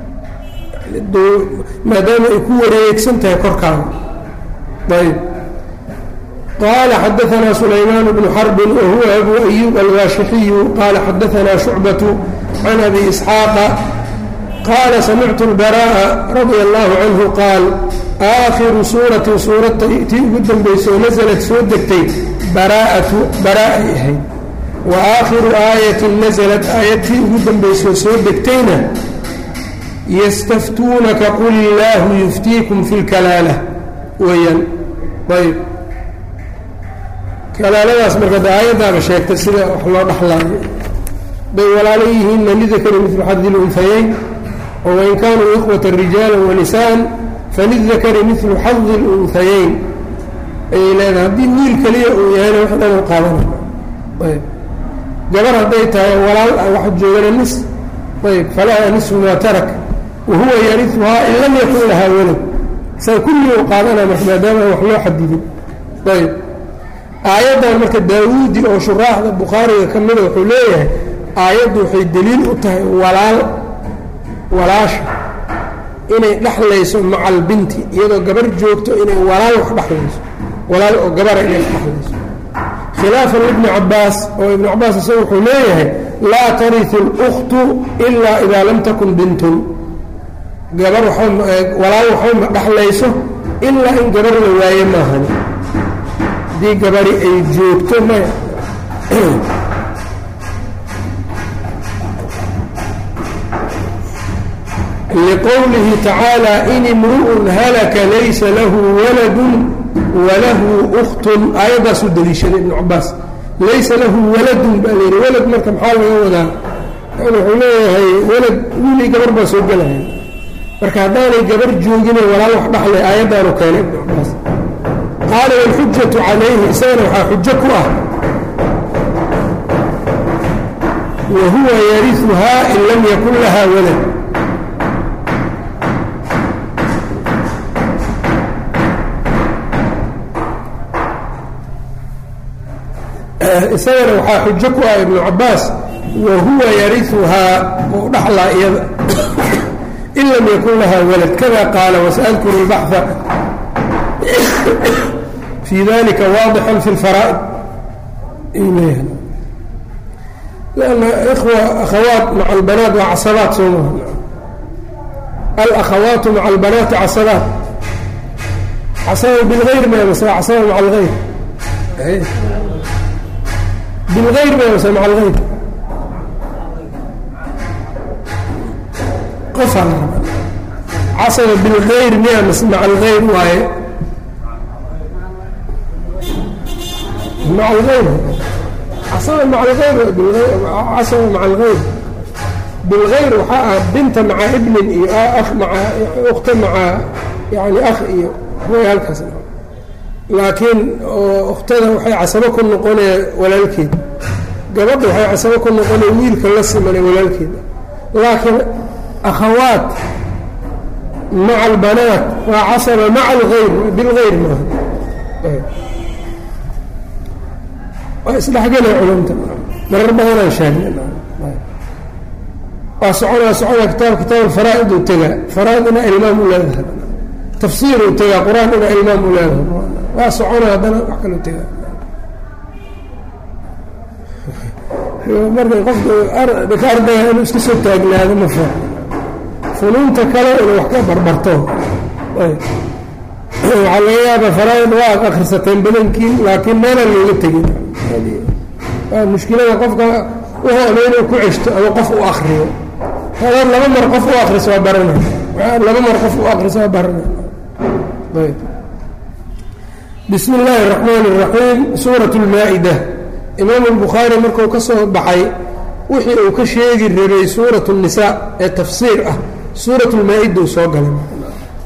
maadaama ay ku wareegsan tahay korkaada ayb qaala xadaanaa sulaymaan bnu xarbin wahuwa abu ayuub alwaashixiyu qaala xadaanaa shucbatu can abi isxaaqa qaala samictu lbara'a radia allahu canhu qaal aakhiru suuratin suurata tii ugu dambayso nasalad soo degtay baraa'atu bara'ay ahayd wa aakhiru aayatin nasalad aayadtii ugu dambaysoo soo degtayna yastaftuunaka qul illaahu yuftiikum fi lkalaala weeyaan ayb kalaaladaas marka de aayaddaaba sheegtay sida wax loo dhaxlaayo bay walaalo yihiinna lidakari midlu xadi lunhayeyn wain kaanuu ikhwata rijaala wanisaan falidakari midlu xadi lunhayeyn ayay leedahay haddii wiil keliya uu yahayna wax dhan u qaadanay ayb gabar hadday tahay walaal wax joogana nis ayb falaha nisfu maa tarak wahuwa yariuhaa in lam yakun lahaa walad saa kulligii u qaadanaa marka maadaama wax loo xadidin ayb aayaddan marka daawuudi oo shuraaxda bukhaariga ka mida wuxuu leeyahay aayaddu waxay deliil u tahay walaal walaasha inay dhexlayso maca albinti iyadoo gabar joogto inay walaal wax dhexlayso walaal oo gabara inay dhexlayso khilaafan ibni cabaas oo ibnu cabaas isaga wuxuu leeyahay laa tariu اlkhtu ilaa idaa lam takun bintun gabar walaal waxbama dhexlayso ilaa in gabar la waaye maahan haddii gabari ay joogto maya liqowlihi tacaalى in imru'un halaka laysa lahu waladu walahu ukhtun aayaddaasuu daliishaday ibnu cabaas laysa lahu waladun baa la yidhi walad marka maxaa laga wadaa yani wuxuu leeyahay walad wiilii gabar baa soo gelaya marka haddaanay gabar joogine walaal wax dhaxlay aayaddaanu keenay ibnu cabaas qaala wاlxujatu calayhi isagana waxaa xujo ku ah wa huwa yariuhaa in lam yakun laha walad isagana waxaa xujo ku ah ibnu cabaas wa huwa yariuhaa oo dhaxlaa iyada in lam yakun laha walad kada qaala wasaadkuru اlbaxa fi dalika waadixan fi اlfaraa'id lanna ikhwa akhawaat maca albanaat waa casabaat soo maha alakhawaatu maca albanaati casabaat casaba bilgayr ma mase casaba maca algayr bilgayr ma mase maca algayr qofaa la raba casaba bilgayr miya mase maca algayr waaye maca algayr casaba maca algayr casaba maca algayr bilgayr waxaa ah binta maca ibnin iyo akh maca ukhta maca yani akh iyo way halkaas laakiin ukhtada waxay casabo ku noqonaya walaalkeed gabadha waxay casabo ku noqonaya wiilka la simanay walaalkeeda laakiin akhawaat maca albanaat waa casaba maca algayr bilgayr maaha waa isdhexgelay culumta marar badanaan sheegnay waa soconaa soconaa kitaab kitaab alfaraa'id uu tegaa faraa'id inaa ilmaam u leedahay tafsiir uu tegaa qur-aan inaa ilmaam u leedahay waa soconaa haddana wax kaloo tegaa marka qofka dhika ardayga inuu iska soo taagnaado ma fa funuunta kale inuu wax ka barbarto waxaa laga yaabaa faraa'id waa akhrisateen badankiin laakiin meelaan looga tegin waa mushkilada qofka wuxuu ama inuu ku ceshto ama qof u akriyo hadaad laba mar qof u akriso waa baranay laba mar qof u akriso waa baranay ayb bismi illaahi الraxmaan الraxiim suuraة اlmaa-ida imaam الbukhaari markuu ka soo baxay wixii uu ka sheegi rabay suuraة الnisaa ee tafsiir ah suuraة اlmaa-ida uu soo galay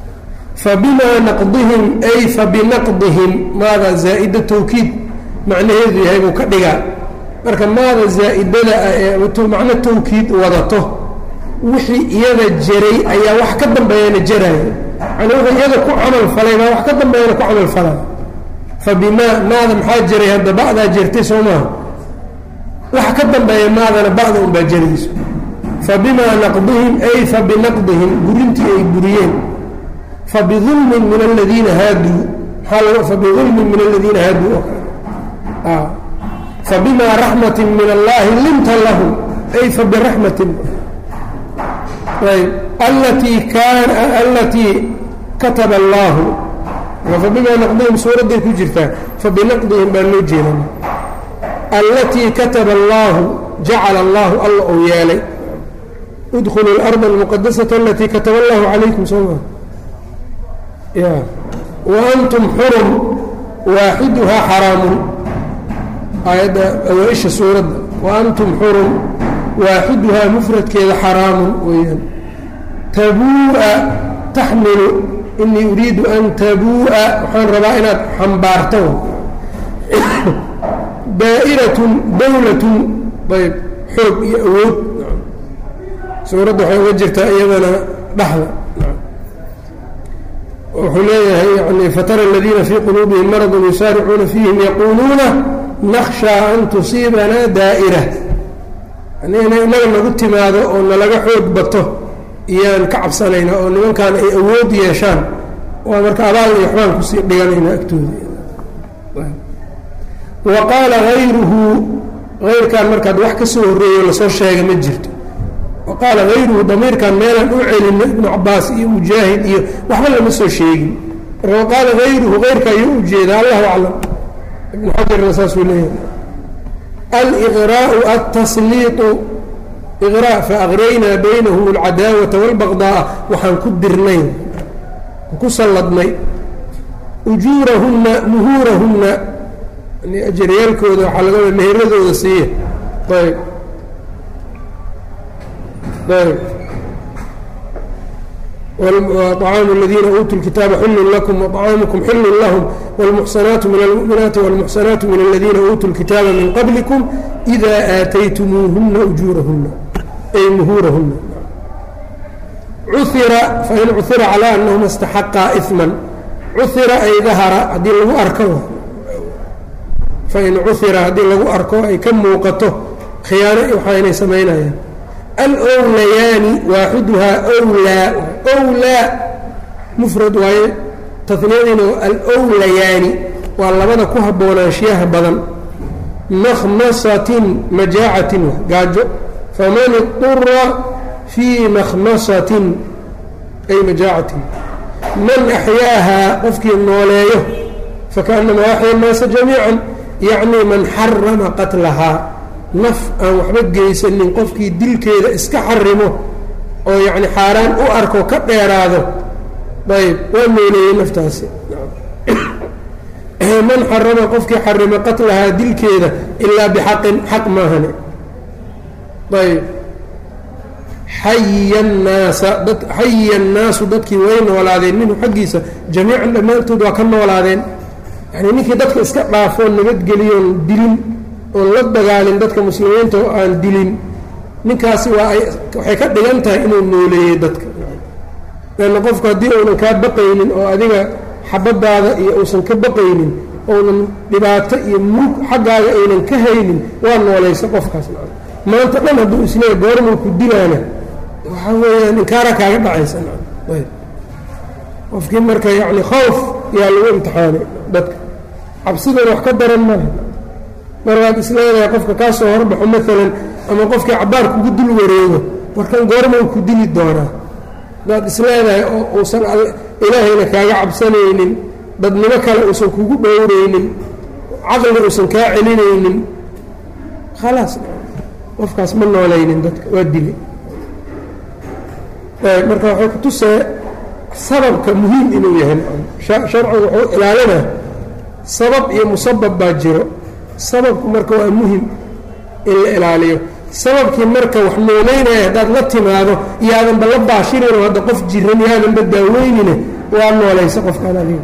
fabimaa naqdihim ay fabinaqdihim maada zaa'ida tawkiid macnaheedu yahay buu ka dhigaa marka maada zaa'idada ah ee macno tawkiid wadato wixii iyada jaray ayaa wax ka dambeeyana jaraayo yani wuxuu iyada ku camal falay baa wax ka dambeeyana ku camal falaa fabimaa maada maxaa jaray hadda ba'daa jertay soo maaha wax ka dambeeya maadana ba'da unbaa jarayso fabimaa naqdihim ay fabinaqdihim burintii ay buriyeen fabidulmin min aladiina haaduu maaa fabidulmin min aladiina haaduu oo kale fabimaa raxmatin min allahi linta lahum ay fabiraxmatin ayb allatii kaana allatii kataba allaahu fabimaa naqdihim suuradday ku jirtaa fabinaqdihim baa loo jeedan allatii kataba allaahu jacala allaahu alla uu yeelay udkhulu اlarda almuqadasata alatii kataba allahu calaykum soo maa ya wa antum xurum waaxiduhaa xaraamun aayadda awaa-isha suuradda wa antum xurum waaxiduhaa mufradkeeda xaraamun weeyaan tabuu'a taxmilu inii uriidu an tabuu'a waxaan rabaa inaad xambaarto daa'iratun dowlatun ayb xoog iyo awood suuradda waxay uga jirtaa iyadana dhexda wuxuu leeyahay yani fatara aladiina fii quluubihim maradun yusaaricuuna fiihim yaquuluuna nakhshaa an tusiibanaa daa'ira yani inay inaga nagu timaado oo nalaga xoog bato iyaan ka cabsanayna oo nimankan ay awood yeeshaan waa marka abaal iyo waxbaan kusii dhiganayna agtooda wa qaala hayruhu hayrkan markaad wax ka soo horreeyo lasoo sheega ma jirto wa qaala hayruhu damiirkan meelaan u celino ibnu cabaas iyo mujaahid iyo waxba lama soo sheegin marka wa qaala hayruhu hayrka ayuu u jeedaa allahu aclam ibnu xajarna saasuu leeyahay aliqraau altasliiطu iqraa faaqraynaa baynahum alcadaawata wاlbaqdaaa waxaan ku dirnay ku salladnay ujuurahunna muhuurahunna ajaryaalkooda waxaa laga wada meheradooda siiya ayb ayb طcaamu اladiina uutuu اlkitaaba xilun lakum وطcaamukum xilun lahm wاlmuxsanaatu min almuؤminaati wاlmuxsanaatu min aladiina uutuu اlkitaaba min qablikum إida aataytumuuhuna ujuurahuna ay muhuurahuna cuira fain cuira calى anahuma اstaxaqaa إثma cuira ay dahara haddii lagu arko fain cuira haddii lagu arko ay ka muuqato khiyaano waxaa inay samaynayaan alowlayaani waaxiduhaa wlaa wlaa mufrad waaye taniyadiina alowlayaani waa labada ku haboonaanshiyaha badan makhmasatin majaacatin gaajo faman iطura fii makhmasatin ay majaacatin man axyaahaa qofkii nooleeyo fakaأnamaa axya الnaasa jamiica yacni man xarama qatlahaa naf aan waxba geysanin qofkii dilkeeda iska xarimo oo yacni xaaraan u arko ka dheeraado ayb waa nooleeyey naftaasi man xarama qofkii xarimo qatlahaa dilkeeda ilaa bixaqin xaq maahane ayb xayiya nnaasa dad xayiya annaasu dadkii way noolaadeen minhu xaggiisa jamiican dhammaantood waa ka noolaadeen yani ninkii dadka iska dhaafoon nabadgeliyoon dilin oon la dagaalin dadka muslimiinta oo aan dilin ninkaasi waa ay waxay ka dhigan tahay inuu nooleeyey dadka leanna qofku haddii uunan kaa baqaynin oo adiga xabadaada iyo uusan ka baqaynin ounan dhibaato iyo murug xaggaaga aynan ka haynin waa noolaysa qofkaas maanta dhan hadduu isleeya goormuu ku dilaana waxaa weeyaan inkaara kaaga dhacaysa ayb qofkii marka yacni khawf yaa lagu imtixaanay dadka cabsidooda wax ka daran maaha mar waad isleedahay qofka kaa soo horbaxo maalan ama qofkii cabaar kugu dul wareego warkan goorma u ku dili doonaa hadaad isleedahay oo uusan ilaahayna kaaga cabsanaynin dadnimo kale uusan kugu dhowraynin caqliga uusan kaa celinaynin khalaas qofkaas ma noolaynin dadka waa dili marka waxay ku tusee sababka muhiim inuu yahay sharcigu wuxuu ilaalinaa sabab iyo musabab baa jiro sababku marka waa muhim in la ilaaliyo sababkii marka wax nooleynaya haddaad la timaado iyaadanba la baashirin oo hadda qof jiran yaadanba daaweynine waa noolaysa qofkaan adiga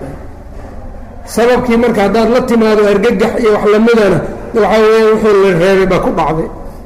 sababkii marka haddaad la timaado argagax iyo wax lamidana waxaa weeya wixii la reebay baa ku dhacday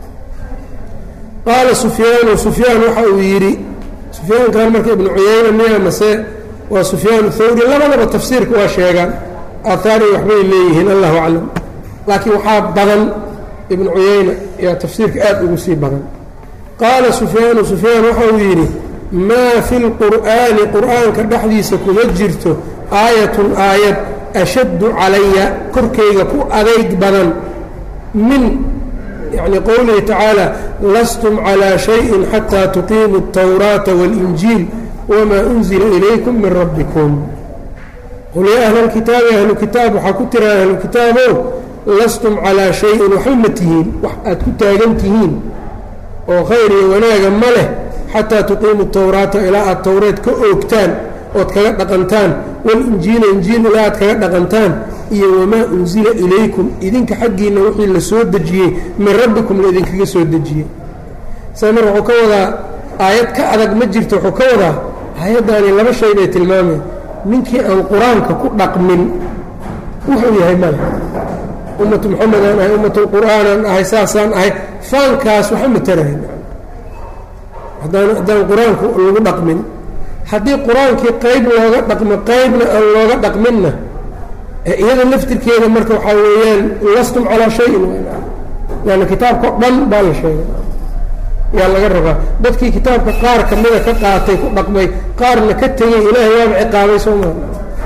qaala sufyaanu sufyaan waxa uu yidhi sufyaankan marka ibnu cuyayna miya mase waa sufyaan thawri labadaba tafsiirka waa sheegaan aathaari waxbay leeyihiin allahu aclam laakiin waxaa badan ibnu cuyayna yaa tafsiirka aad ugu sii badan qaala sufyaanu sufyaan waxa uu yidhi maa fi lqur'aani qur'aanka dhexdiisa kuma jirto aayatun aayad ashaddu calaya korkayga ku adayg badan min yacni qowlihi tacaala lastum calaa shayin xataa tuqiimuu اtawraata waاlinjiil wamaa unzila ilaykum min rabbikum qul yaa ahla lkitaabi ahlu kitaab waxaa ku tira ahlu kitaabow lastum calaa shayin waxba ma tihiin wax aad ku taagan tihiin oo khayr iyo wanaaga ma leh xataa tuqiimu tawraata ilaa aad towreed ka oogtaan ood kaga dhaqantaan walinjiila injiil ilaa aad kaga dhaqantaan iyo wamaa unsila ilaykum idinka xaggiinna wixii la soo dejiyey min rabbikum la idinkaga soo dejiyey sa mar wuxuu ka wadaa aayad ka adag ma jirto wuxuu ka wadaa aayaddaani laba shay bay tilmaameen ninkii aan qur-aanka ku dhaqmin wuxuu yahay male ummatu moxamedaan ahay ummatulqur'aanaan ahay saasaan ahay faankaas waxa matarayn haddaan haddaan qur-aanku lagu dhaqmin haddii qur-aankii qayb looga dhaqmo qaybna aan looga dhaqminna iyada laftirkeeda marka waxaa weeyaan lastum calaa shayin yani kitaabka o dhan baa la sheegay yaa laga rabaa dadkii kitaabka qaar kamida ka qaatay ku dhaqmay qaarna ka tegay ilaahay waaba ciqaabay soo maa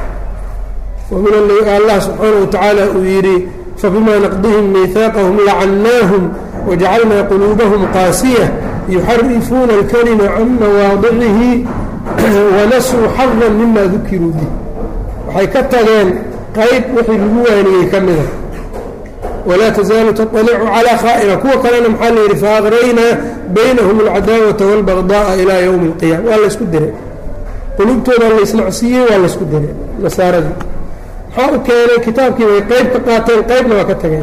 wamin allah subxaanahu watacaala uu yidhi fabima naqdihim miihaaqahum lacannaahum wajacalnaa quluubahum qaasiya yuxarifuuna alkalima can mawaadicihi wanasuu xadan mima dukiruu bih waxay ka tageen qayb wixii lagu waaniyey ka mida walaa tasaalu taطalicu calaa khaa'ina kuwa kalena maxaa la yidhi faaqraynaa baynahum alcadaawata wاlbagdaءa ilaa ywmi اlqiyama waa laysku diray qulubtooda laysnacsiiyey waa laysku diray nasaaradii maxaa u keenay kitaabkii bay qayb ka qaateen qaybna waa ka tageen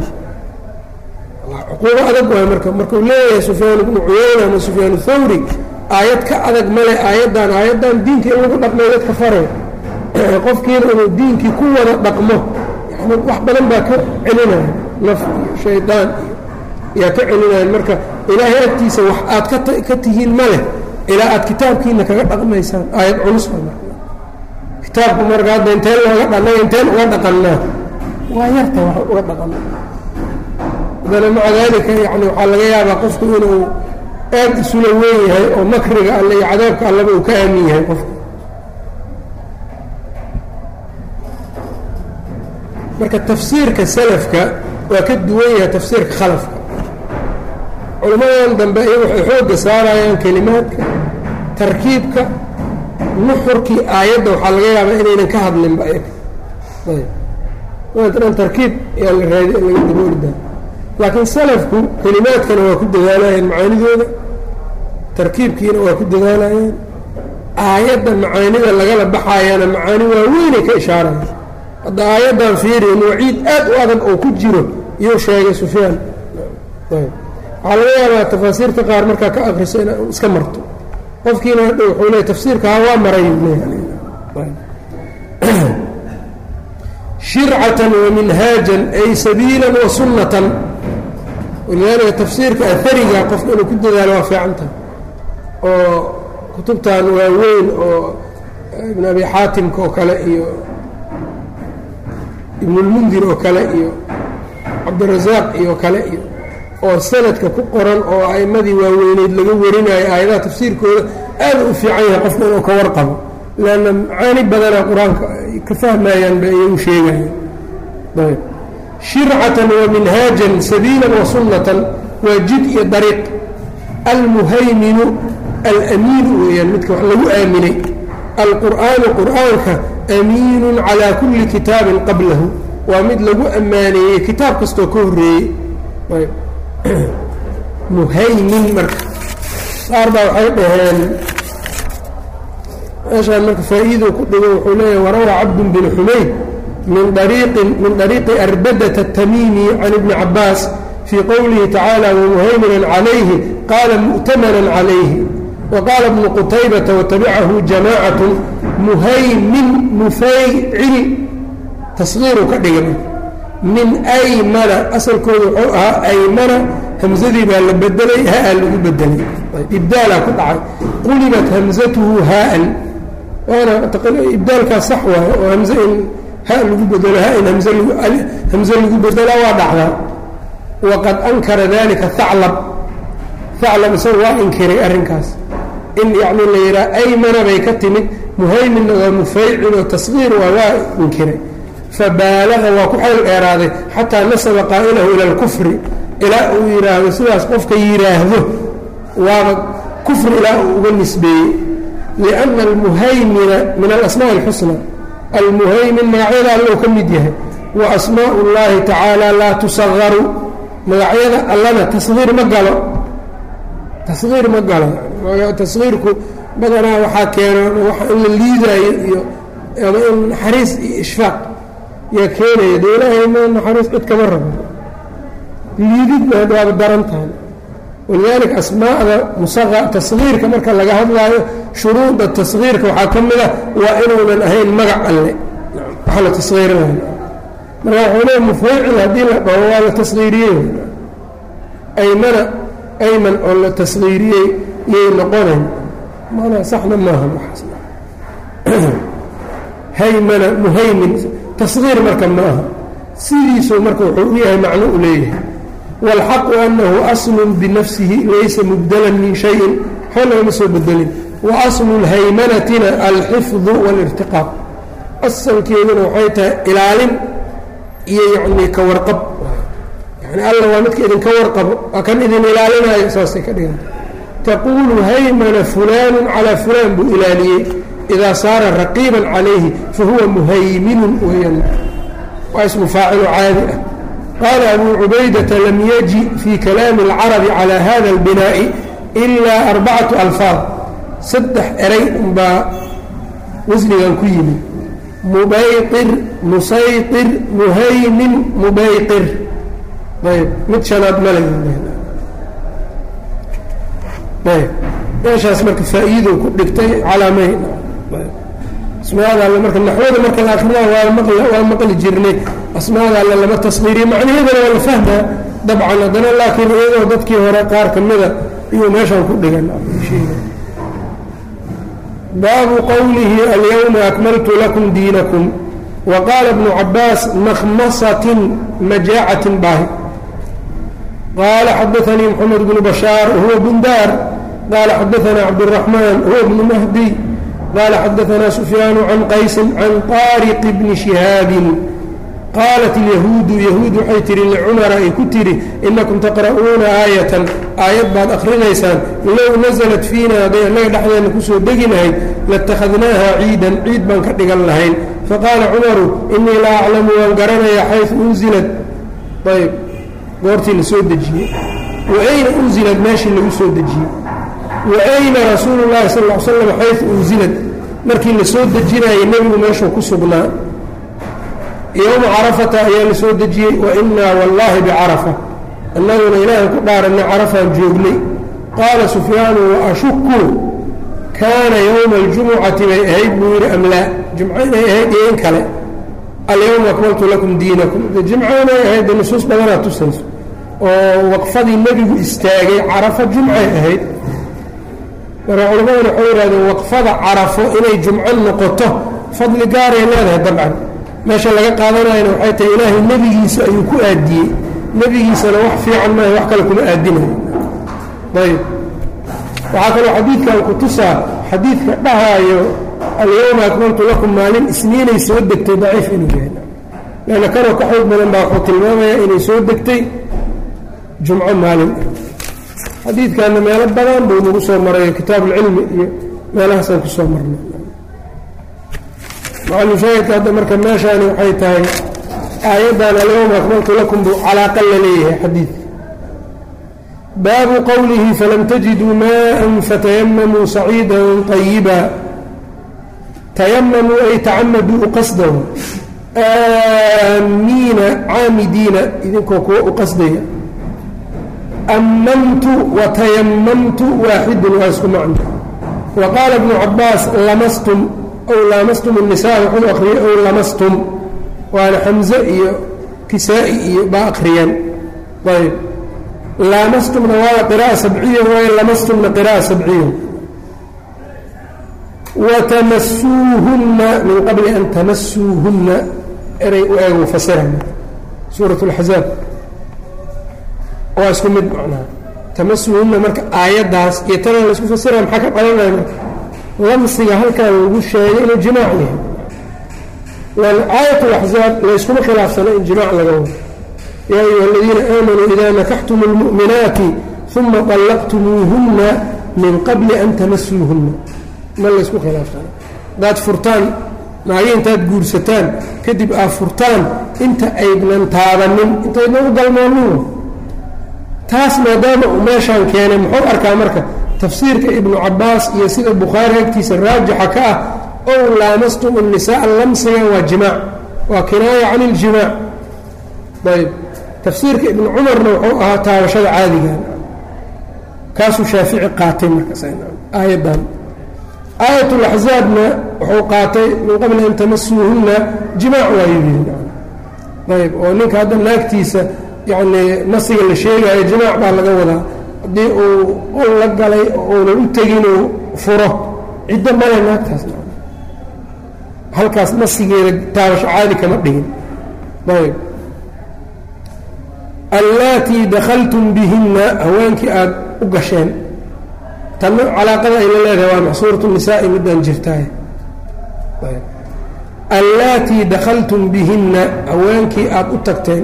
cuquubo adag waay marka markuu leeyahay sufyaan ibnu cuyayna ama sufyaan thawri aayad ka adag male aayaddan aayaddan diinka in lagu dhaqmay dadka faray qofkiina inuu diinkii ku wada dhaqmo yani wax badan baa ka celinaya naf iyo shaydaan iyo yaa ka celinayan marka ilaahay agtiisa wax aad ka tihiin ma leh ilaa aad kitaabkiina kaga dhaqmaysaan aayad culus kitaabku marka hadda inteen looga dhanaga inteen uga dhaqannaa waa yarta wax uga dhaqana haddana maca daalika yani waxaa laga yaabaa qofku inuu aad isula weyn yahay oo makriga alle iyo cadaabka allaba uu ka aamin yahay qofka marka tafsiirka salafka waa ka duwan yahay tafsiirka khalafka culimmadan dambe iyagu waxay xoogga saarayaan kelimaadka tarkiibka nuxurkii aayadda waxaa laga yaabaa inaynan ka hadlinba ayaga ayb maantan tarkiib ayaa la raadi laga daboorida laakiin salafku kelimaadkana waa ku dadaalayeen macaanidooda tarkiibkiina waa ku dadaalayeen aayadda macaanida lagala baxaayana macaani waaweynay ka ishaaraya hadda aayaddan fiiriin waciid aad u adag oo ku jiro iyuu sheegay sufyaan ayb waxaa laga yaabaa tafaasiirta qaar markaa ka akriso ina iska marto qofkiina hadha wuxuu leey tafsiirka ha waa maray shircatan wa minhaajan ay sabiilan wa sunnatan walidaalika tafsiirka ahariga qofka inuu ku dadaalo waa fiicantaha oo kutubtan waaweyn oo ibn abi xaatimka oo kale iyo ibnulmundir oo kale iyo cabdirasaaq iyo kale iyo oo sanadka ku qoran oo a'immadii waaweyneyd laga warinayo aayadaha tafsiirkooda aada u fiican yahay qofka inuu ka warqabo leanna macaani badanaa qur-aanka ay ka fahmayaan ba iyagu sheegayaan ayb shircatan wa minhaajan sabiilan wa sunnatan waa jid iyo dariiq almuhayminu alamiinu weeyaan midka wax lagu aaminay alqur'aanu qur'aanka amiinun calaa kulli kitaabin qablahu waa mid lagu ammaaneeyey kitaab kastoo ka horreeyey ayb muhaymin marka qaar baa waxay dhaheen meeshaan marka faa-iiduu ku dhigo wuxuu leeyahay warawaa cabdun bin xumayd min ariiqin min ariiqi arbadata الtamimi can ibni cabaas fii qowlihi tacaala wamuhayminan calayhi qaala mu'tamanan calayhi wa qaala bnu qutaybata watabicahu jamacat muhaymin mufaycil tasgiiru ka dhigay min aymana asalkooda wuxuu ahaa aymana hamsadii baa la bedelay haa lagu bedelay ibdaalaa ku dhacay qulibat hamzatuhu haaan waana ibdaalkaas sax waayo oo hamze in ha lagu bedelo ha in hamze lagu bedelaa waa dhacdaa waqad ankara dalika haclab haclab isaga waa inkiray arrinkaas in yacni la yidhaha aymana bay ka timid muhayminna waa mufaycil oo tasgiir waa waa inkiray fabaalaga waa ku xayl dheeraaday xataa nasaba qaa'ilahu ila alkufri ilaa uu yidhaahdo sidaas qofka yidhaahdo waaba kufri ilaa uu uga nisbeeyey lianna almuhaymina min alasmaaءi اlxusna almuhaymin magacyada allou ka mid yahay wa asmaء اllahi tacaala laa tusagaru magacyada allana tasgiir ma galo tasgiir ma galo tasgiirku badanaa waxaa keena in la liidaayo iyo ama in naxariis iyo ishfaaq yaa keenaya de ilaahay ma naxariis cid kama rabo liididna waaba daran tahay walidaalika asmaa'da musaqa tasgiirka marka laga hadlaayo shuruuda tasgiirka waxaa ka mid a waa inuunan ahayn magac alle waxa la tasgiirinayo marka waxuu leey mufaycil haddii la dhaho waa la tasgiiriyey aymana ayman oo la tasgiiriyey yay noqonayn maanaa saxna maaha waxaas haymana muhaymin tasgiir marka ma aha sidiisuu marka wuxuu u yahay macno u leeyahay wاlxaqu anahu aslun binafsihi laysa mubdalan min shayin waxba lagama soo bedelin wa aslu اlhaymanatina alxifdu wاlirtiqaaq asalkeeduna waxay tahay ilaalin iyo yanii ka warqab yani alla waa midka idinka warqabo waa kan idin ilaalinayo saasay ka dhiganta taquulu haymana fulaanu calaa fulaan buu ilaaliyey idaa saara raqiiban calayhi fahuwa muhayminun weeyaan waa ismu faacilo caadi ah qaala abuu cubaydata lam yaji fii kalaami اlcarabi calaa hada اlbinaa'i ilaa arbacatu alfaad saddex eray unbaa wasnigan ku yimid mubayqir musayqir muhaymin mubayqir ayb mid shanaad male ayb meeshaas marka faa'iidow ku dhigtay calaamay asmaada alle marka naxwada marka la akrinaa waa maqli jirnay asmaada alle lama tasqiiriyo macnaheedana waa la fahmaa dabcan haddana laakiin iyadoo dadkii hore qaar ka mida iyuu meeshaan ku dhigan baabu qowlihi alyawma akmaltu lakum diinakum wa qaala bnu cabaas makhmasatin majaacatin baahi qaala xadaanii moxamed bnu bashaar wahuwa bundaar qaala xadaanaa cabduraxmaan huwa bnu mahdi qال xdثna سفyاan عan qaysi عan طاariq بni شihaabin qaalat الyahuudu yahuud waxay tihi lcumara ay ku tihi inakum taqra'uuna aayatan aayad baad akrinaysaan low naزlat fiina hadday annaga dhexdeena kusoo degi lahayd latakhadnaaha ciidan ciid baan ka dhigan lahayn faqaala cumaru inii la aclamu waan garanaya xayثu unzilat ayb goortii la soo dejiyey waayna unzilat meeshii lagu soo dejiyey waayna rasuulu llahi sal l slam xaysu unsilad markii la soo dejinayay nebigu meeshuu ku sugnaa yowma carafata ayaa la soo dejiyey wa inaa wallaahi bicarafa annaguna ilaahay ku dhaaranay carafaan joognay qaala sufyaanu wa ashuku kaana yowma aljumucati bay ahayd buu yidhi am laa jumco inay ahayd iyo in kale alyowma akmaltu lakum diinakum jimco inay ahayd de nusuus badanaa tusayso oo waqfadii nebigu istaagay carafa jumcay ahayd marka culammaduna waxay yidhahdeen waqfada carafo inay jumco noqoto fadli gaaray leedahay dabcan meesha laga qaadanayana waxay tahay ilaahay nebigiisa ayuu ku aadiyey nebigiisana wax fiican maaha wax kale kuma aadinayo ayb waxaa kaloo xadiidkan ku tusaa xadiidka dhahaayo alyowma akmaltu lakum maalin isniinay soo degtay daciif inuu yahay leanna kanoo ka xoog badan baa wuxuu tilmaamayaa inay soo degtay jumco maalin xadiidkanna meelo badan buu nagu soo maray kitaab ulcilmi iyo meelahaasaan ku soo marnay macalushaahidka hadda marka meeshaani waxay tahay aayaddan alyowma akmaltu lakum buu calaaqa la leeyahay xadiid baabu qowlihi falam tajiduu maءa fatayamamuu saciida طayiba tayamamuu ay tacamaduu uqasdahu aamiina caamidiina idinkoo kuwa u qasdaya ammamtu watayamamtu waaxidun waa isku macno wa qaala ibnu cabaas lamastum ow laamastum الnisaa wuxuu akriyey ow lamastum waana xamze iyo kisaa-i iyo baa akriyeen ayb laamastumna waa qira'a sabciya waayo lamastumna qira'a sabciya watamasuuhunna min qabli an tamasuuhunna eray u eegu fasirana suurat اlaxzaab waa isku mid macnaha tamasuuhunna marka aayaddaas iyo tana laysku fasiraya maxaa ka qalanaya marka lamsiga halkaa lagu sheegay inuu jimaac yahay lan aayat اlaxzaab layskuma khilaafsano in jimaac laga wado yaa ayuha aladiina aamanuu ida nakaxtum اlmu'minaati uma طallaqtumuuhunna min qabli an tamasuuhunna ma laysku khilaafsano hadaad furtaan naagi intaad guursataan kadib aad furtaan inta aydnan taabanin intaydnan u galmoonin taas maadaama uu meeshaan keenay muxuu arkaa marka tafsiirka ibnu cabaas iyo sida bukhaari agtiisa raajixa ka ah ow laamastum الnisaaa lamsiga waa jimaac waa kinaaya can اljimaac ayb tafsiirka ibnu cumarna wuxuu ahaa taabashada caadigan kaasuu shaafici qaatay markaaayaddan aayat اlaxzaabna wuxuu qaatay min qabli an tamasuuhunna jimaac waayu yidhi ayb oo ninka hadda naagtiisa yacni nasiga la sheegaayo jimaac baa laga wadaa haddii uu ul la galay oo uunan u tegin uu furo ciddo male naagtaas halkaas nasigeeda taabasho caadi kama dhigin ayb allaatii dakhaltum bihinna haweenkii aada u gasheen tanna calaaqada ay la leedahay waa maxsuurat nisaa'i midaan jirtaay allaatii dakhaltum bihinna haweenkii aada u tagteen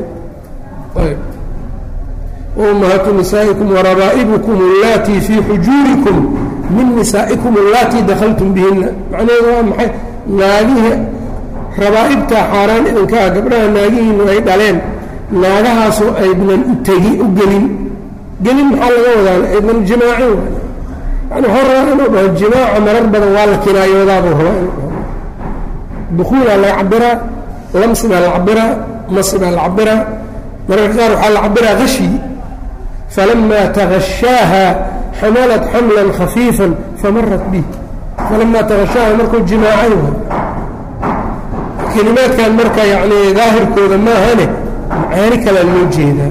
waummahaatu nisaa'ikum warabaa'ibukum allaatii fii xujuurikum min nisaa'ikum allaatii dakhaltum bihinna macnaheedu waa maxay naagihii rabaa'ibtaa xaaraan idinka ah gabdhaha naagihiinu ay dhaleen naagahaasoo aydnan u tegi u gelin gelin maxaa laga wadaa aydnan jimaacin yani waxuu rabaa inuu dhaho jimaaca marar badan waa la kinaayoodaabuu rabaa inuu dhaho dukuulaa laga cabiraa lamsi baa la cabiraa masi baa la cabiraa mararka qaar waxaa la cabiraa hashi falamaa tagashaaha xamalat xamlan khafiifan famarat bih falamaa tagashaaha markuu jimaacay kelimaadkan marka yani daahirkooda maahane macaani kalaa loo jeedaa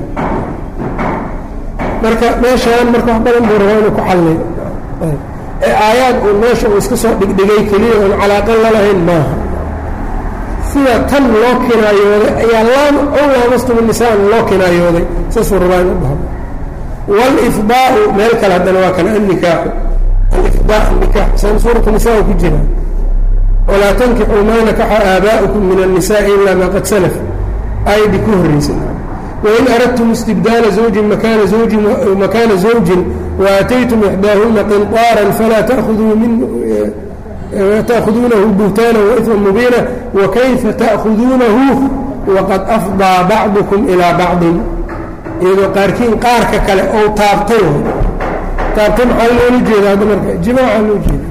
marka meeshaan marka wax badan buu rabaa inuu ku xallay ee aayaad uu meesha uu iska soo dhigdhigay keliya oon calaaqan lalahayn maaha sida tan loo kinaayooday ayaa laam ow laamastum nisaan loo kinaayooday saasuu rabaa inu dhaho wاlifdaau meel kale haddana waa kan annikaaxu alifdaa annikaax san suuratu nisaa ku jira walaa tankixuu maa nakaxa aabaa'ukum min الnisaءi ila ma qad salaf aayaddii ku horreysay wain aradtum istibdaala zawjin makaana zawjin makaana zawjin waataytum ixdaahuna qinطaara falaa taأkhuduu min تأخذuuنه بهتاaنا وإثما مبيiنا وكيفa تأخذuuنaه وqad أفضىa bعضكم إلىa bعضi iyadoo qaarkiin qaarka kale ou taabtay taabtay maxaa loola jeeda hadda marka جimاعa loo jeeda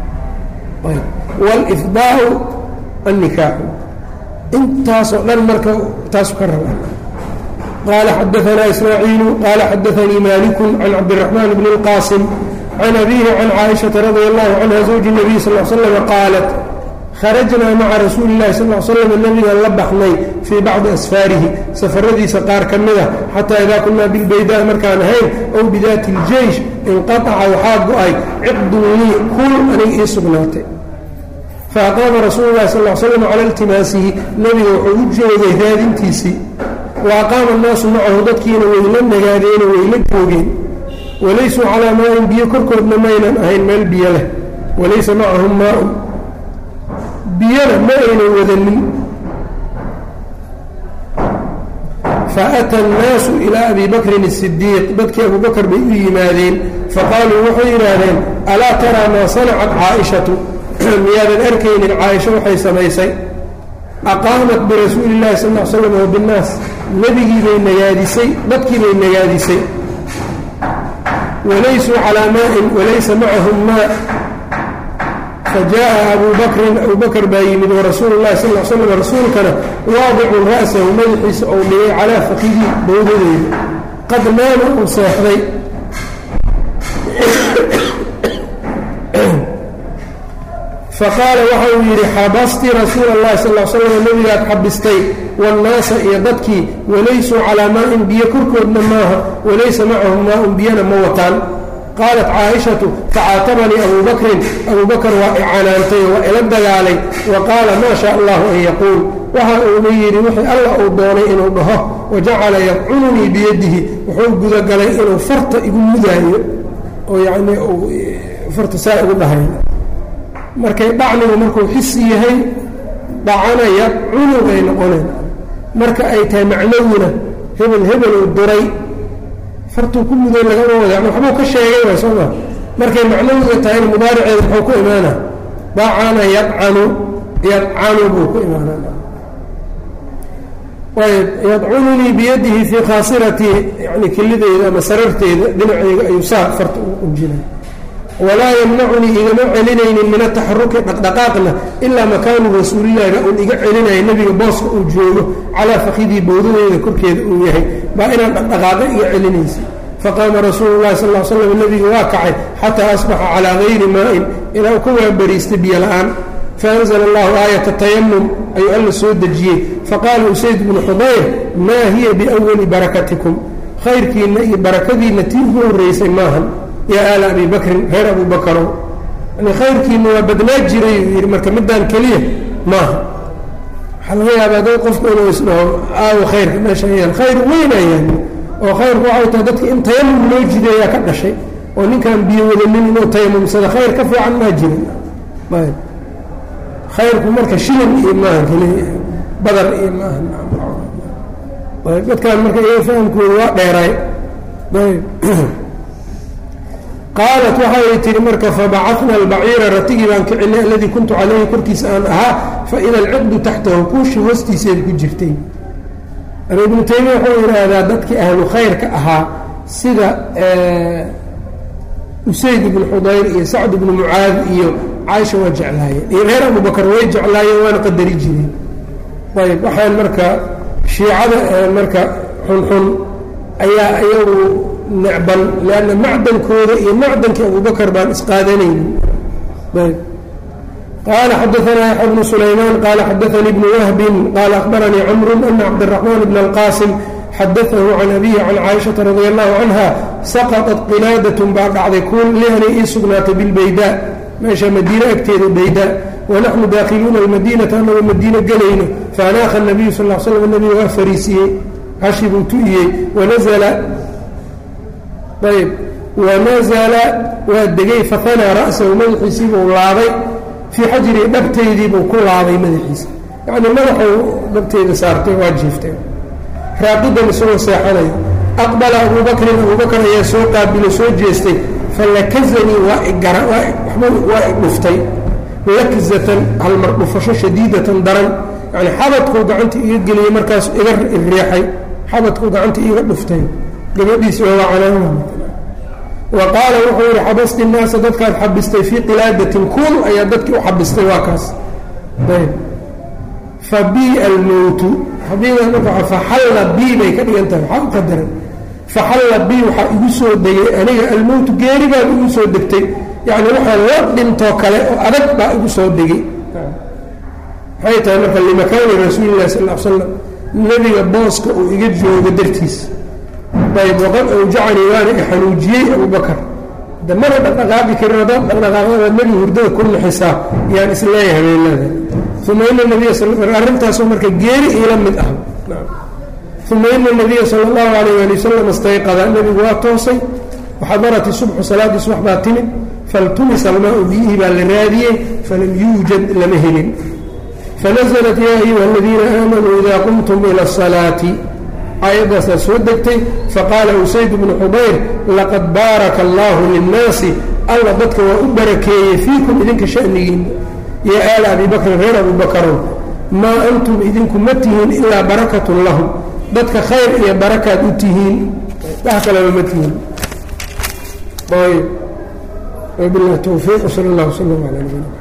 والإفضاء النikاح intaasoo dhan marka taasu ka raba qال xadثna إسماعيiل qال xadثnيi مالك عن cabدالرحمن بن القاaصم can abihi can caaishaةa radi allahu canha zawji الnabiy sal l slm qaalat kharajnaa maca rasuuli اllahi sal l slam nabigan la baxnay fii bacdi asfaarihi safaradiisa qaar ka mida xataa idaa kunaa bilbaydaa markaan ahayn ow bidaati اljeysh inqaطaca waxaa go-ay ciqdun lii kul aniga ii sugnaatay faaqaama rasuulu lahi sal slam cala iltimaasihi nebiga wuxuu u joogay raadintiisii wa aqaama annaasu macahu dadkiina wayla nagaadeeno wayla joogeen walaysuu calaa maain biyo korkoodna maynan ahayn meel biyo leh walaysa macahum maaun biyona ma aynan wadanin faata annaasu ilaa abi bakrin الsidiiq dadkii abu bakr bay u yimaadeen faqaaluu waxay yidhaahdeen alaa taraa maa sanacat caaishatu miyaadan arkaynin caaisho waxay samaysay aqaamat birasuuli اllahi sal l slam wa binnaas nebigii bay nagaadisay dadkii bay nagaadisay wlaysuu calىa maaءin walaysa macahum maa fajaءa abu bakrin abu bakr baa yimid warasuulu اlahi sal l slam rasuulkana waadicun ra'sahu madaxiisa ou dhigay calaa fakidii bowdadeeda qad naama uu seexday faqaala waxa uu yidhi xabasti rasuula اllahi sal l slam nebigaad xabistay waannaasa iyo dadkii walaysuu calaa maa-in biyo korkoodna maaha walaysa macahum maa-un biyana ma wataan qaalat caaishatu facaatabanii abuu bakrin abuu bakr waa icanaantay waa ila dagaalay wa qaala maa shaa allahu an yaquul waxa uuna yidhi wixii alla uu doonay inuu dhaho wajacala yadcununii biyadihi wuxuu gudagalay inuu farta igu mudaayo oo yacnii uu farta saa igu dhahay markay dhacnigu markuu xisi yahay dhacana yadcunu bay noqoneen marka ay tahay macnowina hebel hebel uu duray fartuu ku muday lagama wada yani waxbuu ka sheegay waay soo maa markay macnawiga tahayna mudaariceeda muxuu ku imaana dacana yadcanu yadcanu buu ku imaana ayb yadcununii biyadihi fii khaasiratii yani kelideyda ama sararteeda dhinaceyga ayuu saa farta u unjinay walaa yamnacunii igama celinaynin min ataxaruki dhaqdhaqaaqna ilaa makaanu rasuulillahi baa uun iga celinaya nebiga booska uu joogo calaa fakidii bowdadeeda korkeeda uu yahay baa inaan dhaqdhaqaaqa iga celinaysa faqaama rasuulu llahi sal l slam nebiga waa kacay xataa asbaxa calaa gayri maa-in ilaa uu ka waabariistay biyo la-aan faanzla allahu aayata tayamum ayuu alla soo dejiyey faqaala usayd bnu xudayr maa hiya biwali barakatikum khayrkiinna iyo barakadiinna tii ugu horreysay maahan yaa aala abi bakrin reer abu bakarow yani khayrkiina waa badnaa jiray uu yidhi marka midaan keliya maaha waxaa laga yaabaa dad qofku inuu isdhaho aawo khayrka meesha yaan khayr weynayaan oo khayrku waxay tahay dadka in tayamum loo jideeyaa ka dhashay oo ninkaan biyo wadanin inuu tayamumsada khayr ka fiican maa jirin ayb khayrku marka shilin iyo maaha keliya badar iyo maaha ayb dadkaan marka iyaga fahamkooda waa dheeraay ayb qaalat waxay tihi marka fabacana albaciira ratigii baan kicinay aladii kuntu calayhi korkiisa aan ahaa faida alciqdu taxtahu kuushi hoostiiseed ku jirtay ibnu taymiya wuxuu yidhaahdaa dadkii ahlu khayrka ahaa sida usayd ibnu xudayr iyo sacd ibnu mucaad iyo caaisha waa jeclaayeen iyo reer abubakar way jeclaayeen waana qadari jireen ayb waxaan marka shiicada marka xunxun ayaa iyagu necban lanna macdankooda iyo macdankii abubakar baan isqaadanaynin ayb qaala xadaanaa yaxya bnu sulaymaan qaala xadaanii bnu wahbin qaala akhbaranii camru ana cabdiraxmaan bn alqaasim xadaahu can abihi can caaishata radi allahu canha saqaطat qilaadatun baa dhacday kuun lianay ii sugnaatay bilbaydaa meesha madiine agteeda baydaa wanaxnu daakhiluuna almadiinata anagoo madiino gelayno faanaakha nabiyu sal slam nabiga waa fariisiyey hashi buu tu'iyey wanazla ayb wanazala waa degay fahanaa ra'sahu madaxiisiibuu laabay fii xajrii dhabtaydiibuu ku laabay madaxiisa yacnii madaxuu dhabteyda saartay waa jiiftay raaqidan isagoo seexanayo aqbala abuu bakrin abuu bakr ayaa soo qaabilo soo jeestay falakazanii waa igara waa igdhuftay lakzatan halmar dhufasho shadiidatan daran yani xabadkuu gacanta iga geliyey markaas iga riixay xabadkuu gacanta iga dhuftay gabadhiisi waa calaama wa qaala wuxuu yihi xabasti naasa dadkaad xabistay fii qilaadatin kuul ayaa dadkii u xabistay waa kaas ayb fa bi almowtu xabiiga marka faxalla bi bay ka dhigan tahay waxaa u qadaran faxalla bi waxaa igu soo degay aniga almowtu geeri baa igu soo degtay yacni waxaa la dhintoo kale oo adag baa igu soo degay maxay tahay marka limakaani rasuuli illahi sal l slam nebiga booska uu iga joogo dartiis ayb waqad awjacanii waana i xanuujiyey abubakar de mana dhaqdhaqaaqi karin haddaad dhaqdhaqaaqdaba nebi hurdada ku naxisaa yaan isleeyahay habeelada uma ina nabiya arrintaasoo marka geeri iila mid ah uma ina nabiya sala allahu alayh ali wasalam istayqada nebigu waa toosay waxadarat isubxu salaaddii subax baa timid faltumisa almaau biyihii baa la raadiyey falam yuujad lama helin fanaزlat yaa ayuha aladiina aamanuu ida qumtum ila الsalaati aayaddaasaa soo degtay faqaala usayd bnu xudayr laqad baaraka allahu linnaasi alla dadka waa u barakeeyey fiikum idinka shanigiina yaa aala abi bakrin reer abu bakarow maa antum idinku ma tihiin ilaa barakatun lahum dadka khayr iyo barakaad u tihiin wax kaleba ma tihiin ayb wabilahi towfiiq sal اllah wslam ala nabina